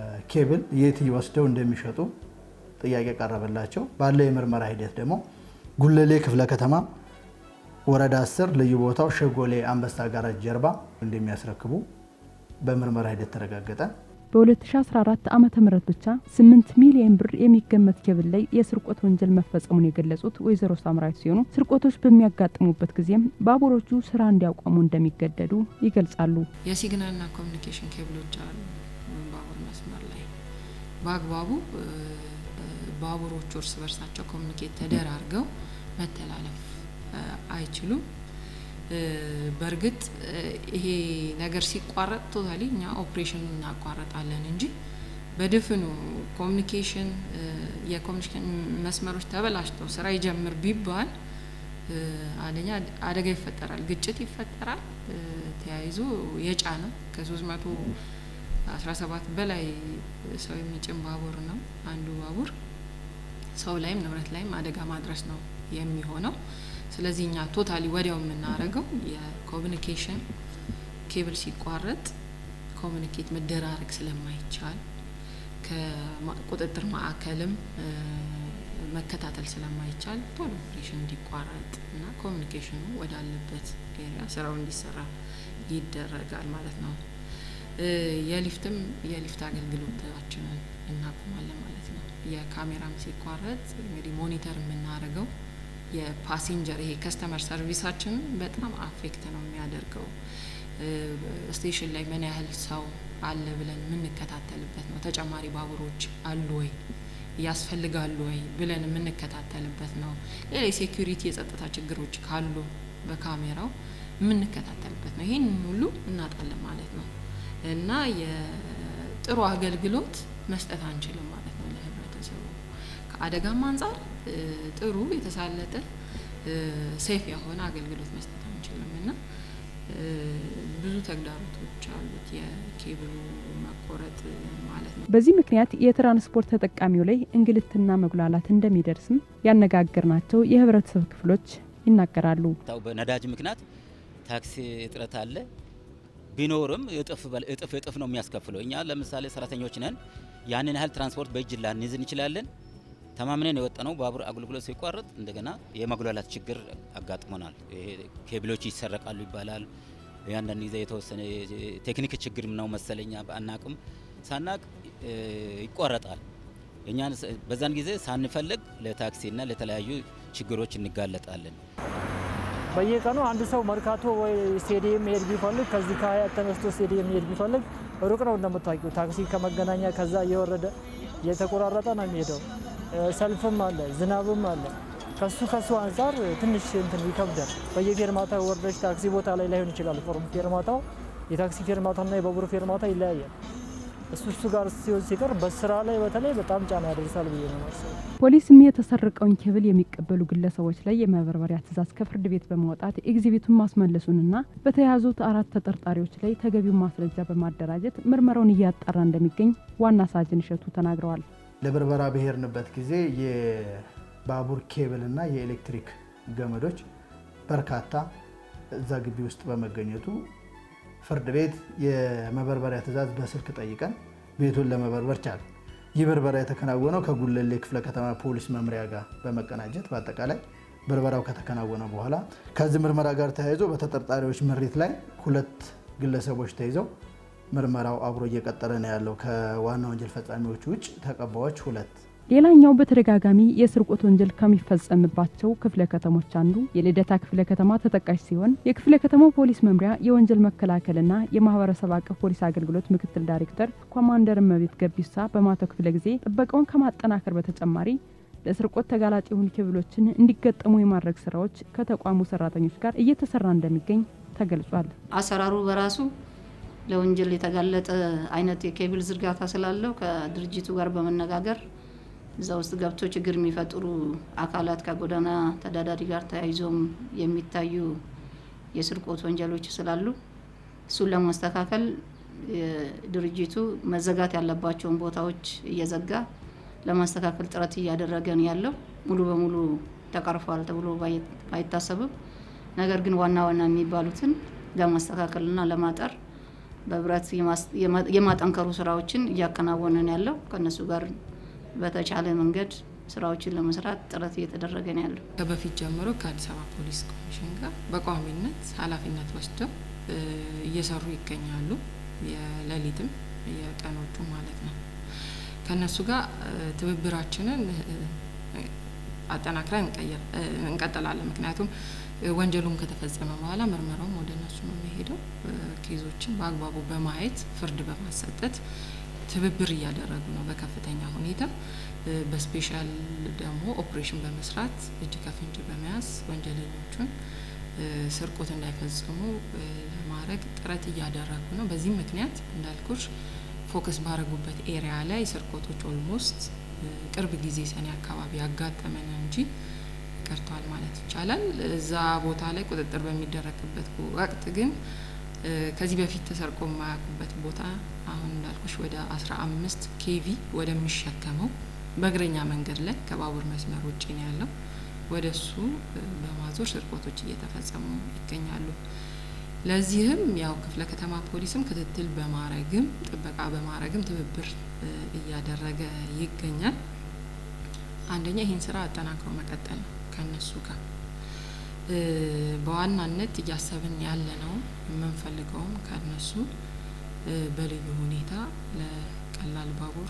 Speaker 20: ኬብል የት ወስደው እንደሚሸጡ ጥያቄ ቀረበላቸው። ባለው የምርመራ ሂደት ደግሞ ጉለሌ ክፍለ ከተማ ወረዳ 10 ልዩ ቦታው ሸጎሌ አንበሳ ጋራጅ ጀርባ እንደሚያስረክቡ በምርመራ ሂደት ተረጋገጠ።
Speaker 6: በ2014 ዓ ም ብቻ 8 ሚሊዮን ብር የሚገመት ኬብል ላይ የስርቆት ወንጀል መፈጸሙን የገለጹት ወይዘሮ ሳምራዊት ሲሆኑ ስርቆቶች በሚያጋጥሙበት ጊዜም ባቡሮቹ ስራ እንዲያቆሙ እንደሚገደዱ ይገልጻሉ።
Speaker 18: የሲግናልና ኮሚኒኬሽን ኬብሎች አሉ ባቡር መስመር ላይ በአግባቡ ባቡሮቹ እርስ በርሳቸው ኮሚኒኬት ተደራርገው መተላለፍ አይችሉም። በእርግጥ ይሄ ነገር ሲቋረጥ ቶታሊ እኛ ኦፕሬሽኑን እናቋረጣለን እንጂ በድፍኑ ኮሚኒኬሽን የኮሚኒኬሽን መስመሮች ተበላሽተው ስራ ይጀምር ቢባል አንደኛ አደጋ ይፈጠራል፣ ግጭት ይፈጠራል። ተያይዞ የጫነ ከ317 በላይ ሰው የሚጭን ባቡር ነው አንዱ ባቡር። ሰው ላይም ንብረት ላይም አደጋ ማድረስ ነው የሚሆነው። ስለዚህ እኛ ቶታሊ ወዲያው የምናደርገው የኮሚኒኬሽን ኬብል ሲቋረጥ ኮሚኒኬት መደራረግ ስለማይቻል ከቁጥጥር ማዕከልም መከታተል ስለማይቻል ቶሎ ኦፕሬሽን እንዲቋረጥ እና ኮሚኒኬሽኑ ወዳለበት ኤሪያ ስራው እንዲሰራ ይደረጋል ማለት ነው። የሊፍትም የሊፍት አገልግሎታችንን እናቆማለን ማለት ነው። የካሜራም ሲቋረጥ እንግዲህ ሞኒተር የምናደርገው የፓሴንጀር ይሄ ከስተመር ሰርቪሳችንን በጣም አፌክት ነው የሚያደርገው። ስቴሽን ላይ ምን ያህል ሰው አለ ብለን የምንከታተልበት ነው። ተጨማሪ ባቡሮች አሉ ወይ ያስፈልጋሉ ወይ ብለን የምንከታተልበት ነው። ሌላ የሴኩሪቲ የጸጥታ ችግሮች ካሉ በካሜራው የምንከታተልበት ነው። ይህን ሁሉ እናጣለን ማለት ነው እና የጥሩ አገልግሎት መስጠት አንችልም ማለት ነው ለህብረተሰቡ ከአደጋም አንጻር ጥሩ የተሳለጠ ሴፍ የሆነ አገልግሎት መስጠት አንችልም እና ብዙ ተግዳሮቶች አሉት የኬብሉ መቆረጥ ማለት ነው።
Speaker 6: በዚህ ምክንያት የትራንስፖርት ተጠቃሚው ላይ እንግልትና መጉላላት እንደሚደርስም ያነጋገርናቸው የህብረተሰብ ክፍሎች ይናገራሉ።
Speaker 7: በነዳጅ ምክንያት ታክሲ እጥረት አለ። ቢኖርም እጥፍ እጥፍ እጥፍ ነው የሚያስከፍለው። እኛ ለምሳሌ ሰራተኞች ነን። ያንን ያህል ትራንስፖርት በእጅ ላንይዝ እንችላለን። ተማምነን የወጣነው ባቡር አገልግሎት ሲቋረጥ እንደገና የመጉላላት ችግር አጋጥሞናል። ኬብሎች ይሰረቃሉ ይባላል። ያንዳንድ ጊዜ የተወሰነ ቴክኒክ ችግር ነው መሰለኛ አናቅም፣ ሳናቅ ይቋረጣል። እኛ በዛን ጊዜ ሳንፈልግ ለታክሲና ለተለያዩ ችግሮች እንጋለጣለን።
Speaker 9: በየቀኑ አንድ ሰው መርካቶ ወይ ስቴዲየም መሄድ ቢፈልግ ከዚህ ከሀያት ተነስቶ ስቴዲየም መሄድ ቢፈልግ ሩቅ ነው እንደምታውቂው። ታክሲ ከመገናኛ ከዛ እየወረደ እየተቆራረጠ ነው የሚሄደው። ሰልፍም አለ፣ ዝናብም አለ። ከሱ ከሱ አንጻር ትንሽ እንትን ይከብዳል። በየፌርማታው ወርደች ታክሲ ቦታ ላይ ላይሆን ይችላል። ፎርም ፌርማታው የታክሲ ፌርማታና የባቡር ፌርማታ ይለያያል። እሱ እሱ ጋር ሲሆን ሲቀር በስራ ላይ በተለይ በጣም ጫና ያደርሳል ብዬ ነው ማስበው።
Speaker 6: ፖሊስም የተሰረቀውን ኬብል የሚቀበሉ ግለሰቦች ላይ የመበርበሪያ ትዕዛዝ ከፍርድ ቤት በማውጣት ኤግዚቢቱን ማስመለሱንና በተያዙት አራት ተጠርጣሪዎች ላይ ተገቢውን ማስረጃ በማደራጀት ምርመራውን እያጣራ እንደሚገኝ ዋና ሳጅን እሸቱ ተናግረዋል።
Speaker 20: ለብርበራ ብሄርንበት ጊዜ የባቡር ኬብል እና የኤሌክትሪክ ገመዶች በርካታ እዛ ግቢ ውስጥ በመገኘቱ ፍርድ ቤት የመበርበሪያ ትዕዛዝ በስልክ ጠይቀን ቤቱን ለመበርበር ቻለ። ይህ ብርበራ የተከናወነው ከጉለሌ ክፍለ ከተማ ፖሊስ መምሪያ ጋር በመቀናጀት በአጠቃላይ ብርበራው ከተከናወነ በኋላ ከዚህ ምርመራ ጋር ተያይዞ በተጠርጣሪዎች ምሪት ላይ ሁለት ግለሰቦች ተይዘው ምርመራው አብሮ እየቀጠለ ነው ያለው። ከዋና ወንጀል ፈጻሚዎች ውጭ ተቀባዮች ሁለት
Speaker 6: ሌላኛው በተደጋጋሚ የስርቆት ወንጀል ከሚፈጸምባቸው ክፍለ ከተሞች አንዱ የልደታ ክፍለ ከተማ ተጠቃሽ ሲሆን የክፍለ ከተማው ፖሊስ መምሪያ የወንጀል መከላከልና የማህበረሰብ አቀፍ ፖሊስ አገልግሎት ምክትል ዳይሬክተር ኮማንደር እመቤት ገቢሳ በማታው ክፍለ ጊዜ ጥበቃውን ከማጠናከር በተጨማሪ ለስርቆት ተጋላጭ የሆኑ ኬብሎችን እንዲገጠሙ የማድረግ ስራዎች ከተቋሙ ሰራተኞች ጋር እየተሰራ እንደሚገኝ ተገልጿል።
Speaker 21: አሰራሩ በራሱ ለወንጀል የተጋለጠ አይነት የኬብል ዝርጋታ ስላለው ከድርጅቱ ጋር በመነጋገር እዛ ውስጥ ገብቶ ችግር የሚፈጥሩ አካላት ከጎዳና ተዳዳሪ ጋር ተያይዞም የሚታዩ የስርቆት ወንጀሎች ስላሉ እሱን ለማስተካከል ድርጅቱ መዘጋት ያለባቸውን ቦታዎች እየዘጋ ለማስተካከል ጥረት እያደረገ ነው ያለው። ሙሉ በሙሉ ተቀርፏል ተብሎ ባይታሰብም፣ ነገር ግን ዋና ዋና የሚባሉትን ለማስተካከልና ለማጠር በህብረት የማጠንከሩ ስራዎችን እያከናወነ ነው ያለው ከእነሱ ጋር በተቻለ መንገድ ስራዎችን ለመስራት ጥረት እየተደረገ ነው ያለው።
Speaker 18: ከበፊት ጀምሮ ከአዲስ አበባ ፖሊስ ኮሚሽን ጋር በቋሚነት ኃላፊነት ወስደው እየሰሩ ይገኛሉ። የሌሊትም የቀኖቹ ማለት ነው። ከእነሱ ጋር ትብብራችንን አጠናክረን እንቀጥላለን። ምክንያቱም ወንጀሉም ከተፈጸመ በኋላ ምርመራውም ወደ እነሱ ነው የሚሄደው። ኬዞችን በአግባቡ በማየት ፍርድ በማሰጠት ትብብር እያደረጉ ነው በከፍተኛ ሁኔታ። በስፔሻል ደግሞ ኦፕሬሽን በመስራት እጅ ከፍንጅ በመያዝ ወንጀለኞቹን ስርቆት እንዳይፈጽሙ ለማድረግ ጥረት እያደረጉ ነው። በዚህም ምክንያት እንዳልኩሽ ፎከስ ባደረጉበት ኤሪያ ላይ ስርቆቶች ኦልሞስት ቅርብ ጊዜ ሰኔ አካባቢ ያጋጠመን እንጂ ቀርቷል ማለት ይቻላል። እዛ ቦታ ላይ ቁጥጥር በሚደረግበት ወቅት ግን ከዚህ በፊት ተሰርቆ የማያውቁበት ቦታ አሁን እንዳልኩሽ ወደ አስራ አምስት ኬቪ ወደሚሸከመው በእግረኛ መንገድ ላይ ከባቡር መስመር ውጭ ነው ያለው ወደ እሱ በማዞር ስርቆቶች እየተፈጸሙ ይገኛሉ። ለዚህም ያው ክፍለ ከተማ ፖሊስም ክትትል በማረግም ጥበቃ በማረግም ትብብር እያደረገ ይገኛል። አንደኛ ይህን ስራ አጠናክሮ መቀጠል ነው ከነሱ ጋር በዋናነት እያሰብን ያለ ነው የምንፈልገውም ከነሱ በልዩ ሁኔታ ለቀላል ባቡር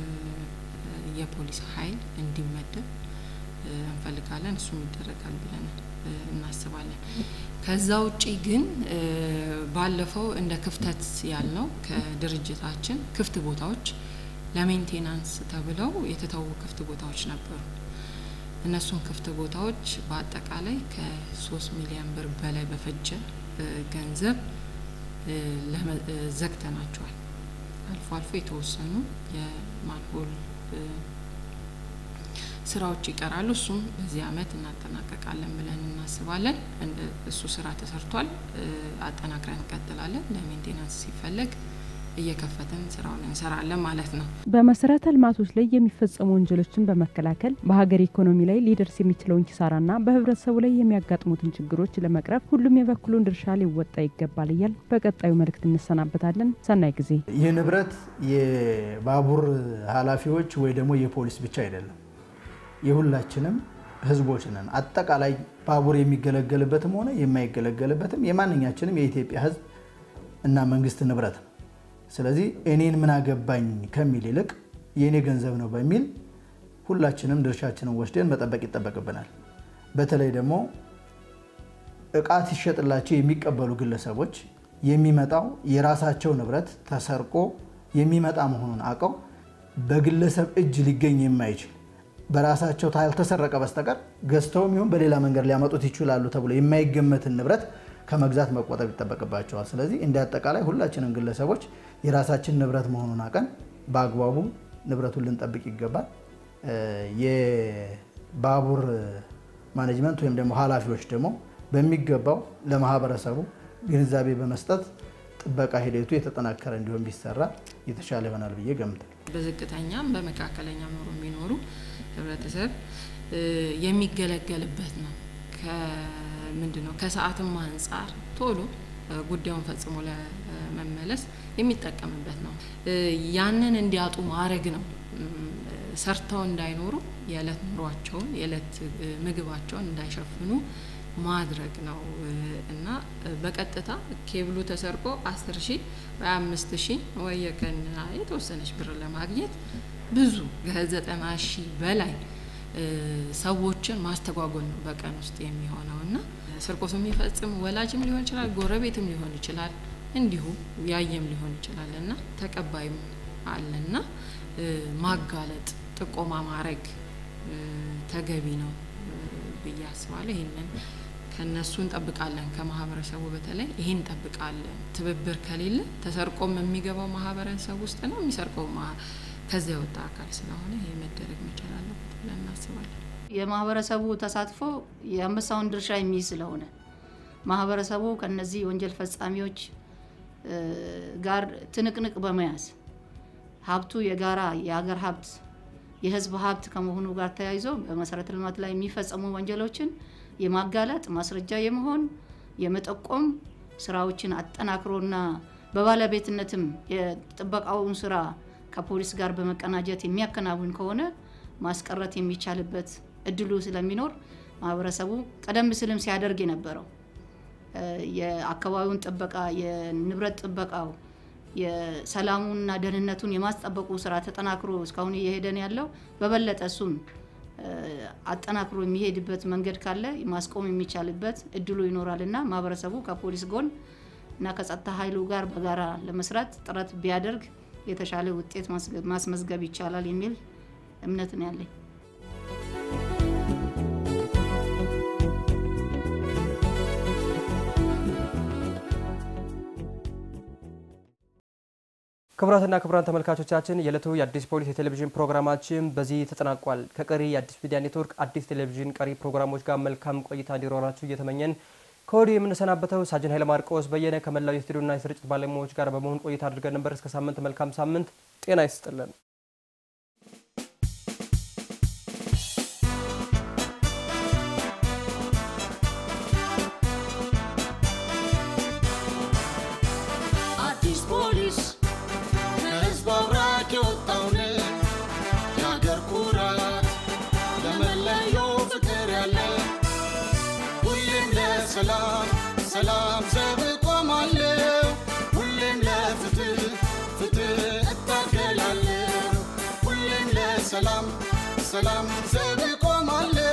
Speaker 18: የፖሊስ ኃይል እንዲመደብ እንፈልጋለን። እሱም ይደረጋል ብለን እናስባለን። ከዛ ውጪ ግን ባለፈው እንደ ክፍተት ያልነው ከድርጅታችን ክፍት ቦታዎች ለሜንቴናንስ ተብለው የተተዉ ክፍት ቦታዎች ነበሩ። እነሱን ክፍት ቦታዎች በአጠቃላይ ከሶስት ሚሊዮን ብር በላይ በፈጀ ገንዘብ ዘግተናቸዋል። አልፎ አልፎ የተወሰኑ የማንሆል ስራዎች ይቀራሉ። እሱም በዚህ አመት እናጠናቀቃለን ብለን እናስባለን። እሱ ስራ ተሰርቷል። አጠናክረን እንቀጥላለን። ለሜንቴናንስ ሲፈለግ እየከፈትን ስራውን እንሰራለን ማለት ነው።
Speaker 6: በመሰረተ ልማቶች ላይ የሚፈጸሙ ወንጀሎችን በመከላከል በሀገር ኢኮኖሚ ላይ ሊደርስ የሚችለውን ኪሳራና በህብረተሰቡ ላይ የሚያጋጥሙትን ችግሮች ለመቅረፍ ሁሉም የበኩሉን ድርሻ ሊወጣ ይገባል እያል በቀጣዩ መልእክት እንሰናበታለን። ሰናይ ጊዜ።
Speaker 20: ይህ ንብረት የባቡር ኃላፊዎች ወይ ደግሞ የፖሊስ ብቻ አይደለም፣ የሁላችንም ህዝቦች ነን። አጠቃላይ ባቡር የሚገለገልበትም ሆነ የማይገለገልበትም የማንኛችንም የኢትዮጵያ ህዝብ እና መንግስት ንብረት ነው። ስለዚህ እኔን ምን አገባኝ ከሚል ይልቅ የእኔ ገንዘብ ነው በሚል ሁላችንም ድርሻችንን ወስደን መጠበቅ ይጠበቅብናል። በተለይ ደግሞ እቃ ሲሸጥላቸው የሚቀበሉ ግለሰቦች የሚመጣው የራሳቸው ንብረት ተሰርቆ የሚመጣ መሆኑን አውቀው በግለሰብ እጅ ሊገኝ የማይችል በራሳቸው ካልተሰረቀ በስተቀር ገዝተውም ይሁን በሌላ መንገድ ሊያመጡት ይችላሉ ተብሎ የማይገመትን ንብረት ከመግዛት መቆጠብ ይጠበቅባቸዋል። ስለዚህ እንደ አጠቃላይ ሁላችንም ግለሰቦች የራሳችን ንብረት መሆኑን አውቀን በአግባቡ ንብረቱን ልንጠብቅ ይገባል። የባቡር ማኔጅመንት ወይም ደግሞ ኃላፊዎች ደግሞ በሚገባው ለማህበረሰቡ ግንዛቤ በመስጠት ጥበቃ ሂደቱ የተጠናከረ እንዲሆን ቢሰራ የተሻለ ይሆናል ብዬ ገምታል።
Speaker 18: በዝቅተኛም በመካከለኛ ኑሮ የሚኖሩ ህብረተሰብ የሚገለገልበት ነው። ምንድን ነው ከሰዓትም አንጻር ቶሎ ጉዳዩን ፈጽሞ ለመመለስ የሚጠቀምበት ነው። ያንን እንዲያጡ ማድረግ ነው። ሰርተው እንዳይኖሩ የዕለት ኑሯቸውን የዕለት ምግባቸውን እንዳይሸፍኑ ማድረግ ነው እና በቀጥታ ኬብሉ ተሰርቆ አስር ሺህ ወይ አምስት ሺህ ወይ የቀን የተወሰነች ብር ለማግኘት ብዙ ከዘጠና ሺህ በላይ ሰዎችን ማስተጓጎል ነው በቀን ውስጥ የሚሆነው እና ስርቆቱ የሚፈጽም ወላጅም ሊሆን ይችላል፣ ጎረቤትም ሊሆን ይችላል፣ እንዲሁ ያየም ሊሆን ይችላል እና ተቀባይም አለና ማጋለጥ፣ ጥቆማ ማድረግ ተገቢ ነው ብዬ አስባለሁ። ይህንን ከነሱ እንጠብቃለን። ከማህበረሰቡ በተለይ ይሄን እንጠብቃለን። ትብብር ከሌለ ተሰርቆም የሚገባው ማህበረሰብ ውስጥ ነው የሚሰርቀው ከዚያ የወጣ አካል ስለሆነ ይሄ መደረግ መቻል አለበት ብለን እናስባለን።
Speaker 21: የማህበረሰቡ ተሳትፎ የአንበሳውን ድርሻ የሚይዝ ስለሆነ ማህበረሰቡ ከነዚህ ወንጀል ፈጻሚዎች ጋር ትንቅንቅ በመያዝ ሀብቱ የጋራ የሀገር ሀብት የህዝብ ሀብት ከመሆኑ ጋር ተያይዞ በመሰረተ ልማት ላይ የሚፈጸሙ ወንጀሎችን የማጋለጥ ማስረጃ የመሆን የመጠቆም ስራዎችን አጠናክሮና በባለቤትነትም የጥበቃውን ስራ ከፖሊስ ጋር በመቀናጀት የሚያከናውን ከሆነ ማስቀረት የሚቻልበት እድሉ ስለሚኖር ማህበረሰቡ ቀደም ሲልም ሲያደርግ የነበረው የአካባቢውን ጥበቃ፣ የንብረት ጥበቃው፣ የሰላሙንና ደህንነቱን የማስጠበቁ ስራ ተጠናክሮ እስካሁን እየሄደን ያለው በበለጠ እሱም አጠናክሮ የሚሄድበት መንገድ ካለ ማስቆም የሚቻልበት እድሉ ይኖራል እና ማህበረሰቡ ከፖሊስ ጎን እና ከጸጥታ ኃይሉ ጋር በጋራ ለመስራት ጥረት ቢያደርግ የተሻለ ውጤት ማስመዝገብ ይቻላል የሚል እምነት ነው ያለኝ።
Speaker 17: ክቡራትና ክቡራን ተመልካቾቻችን የዕለቱ የአዲስ ፖሊስ የቴሌቪዥን ፕሮግራማችን በዚህ ተጠናቋል። ከቀሪ የአዲስ ሚዲያ ኔትወርክ አዲስ ቴሌቪዥን ቀሪ ፕሮግራሞች ጋር መልካም ቆይታ እንዲኖራችሁ እየተመኘን ከወዲሁ የምንሰናበተው ሳጅን ኃይለ ማርቆስ በየነ ከመላው የስቱዲዮና የስርጭት ባለሙያዎች ጋር በመሆን ቆይታ አድርገን ነበር። እስከ ሳምንት መልካም ሳምንት፣ ጤና ይስጥልን።
Speaker 16: አዲስ ፖሊስ ከህዝብ አብራክ የወጣውን የአገር ኩራት ለመለየው ፍቅር ያለ ሁሌም ለሰላም ሰላም ዘብ ቆማለሁ ሁሌም ለፍትህ ፍትህ እታገላለሁ ሁሌም ለሰላም ሰላም ዘብ ቆማለሁ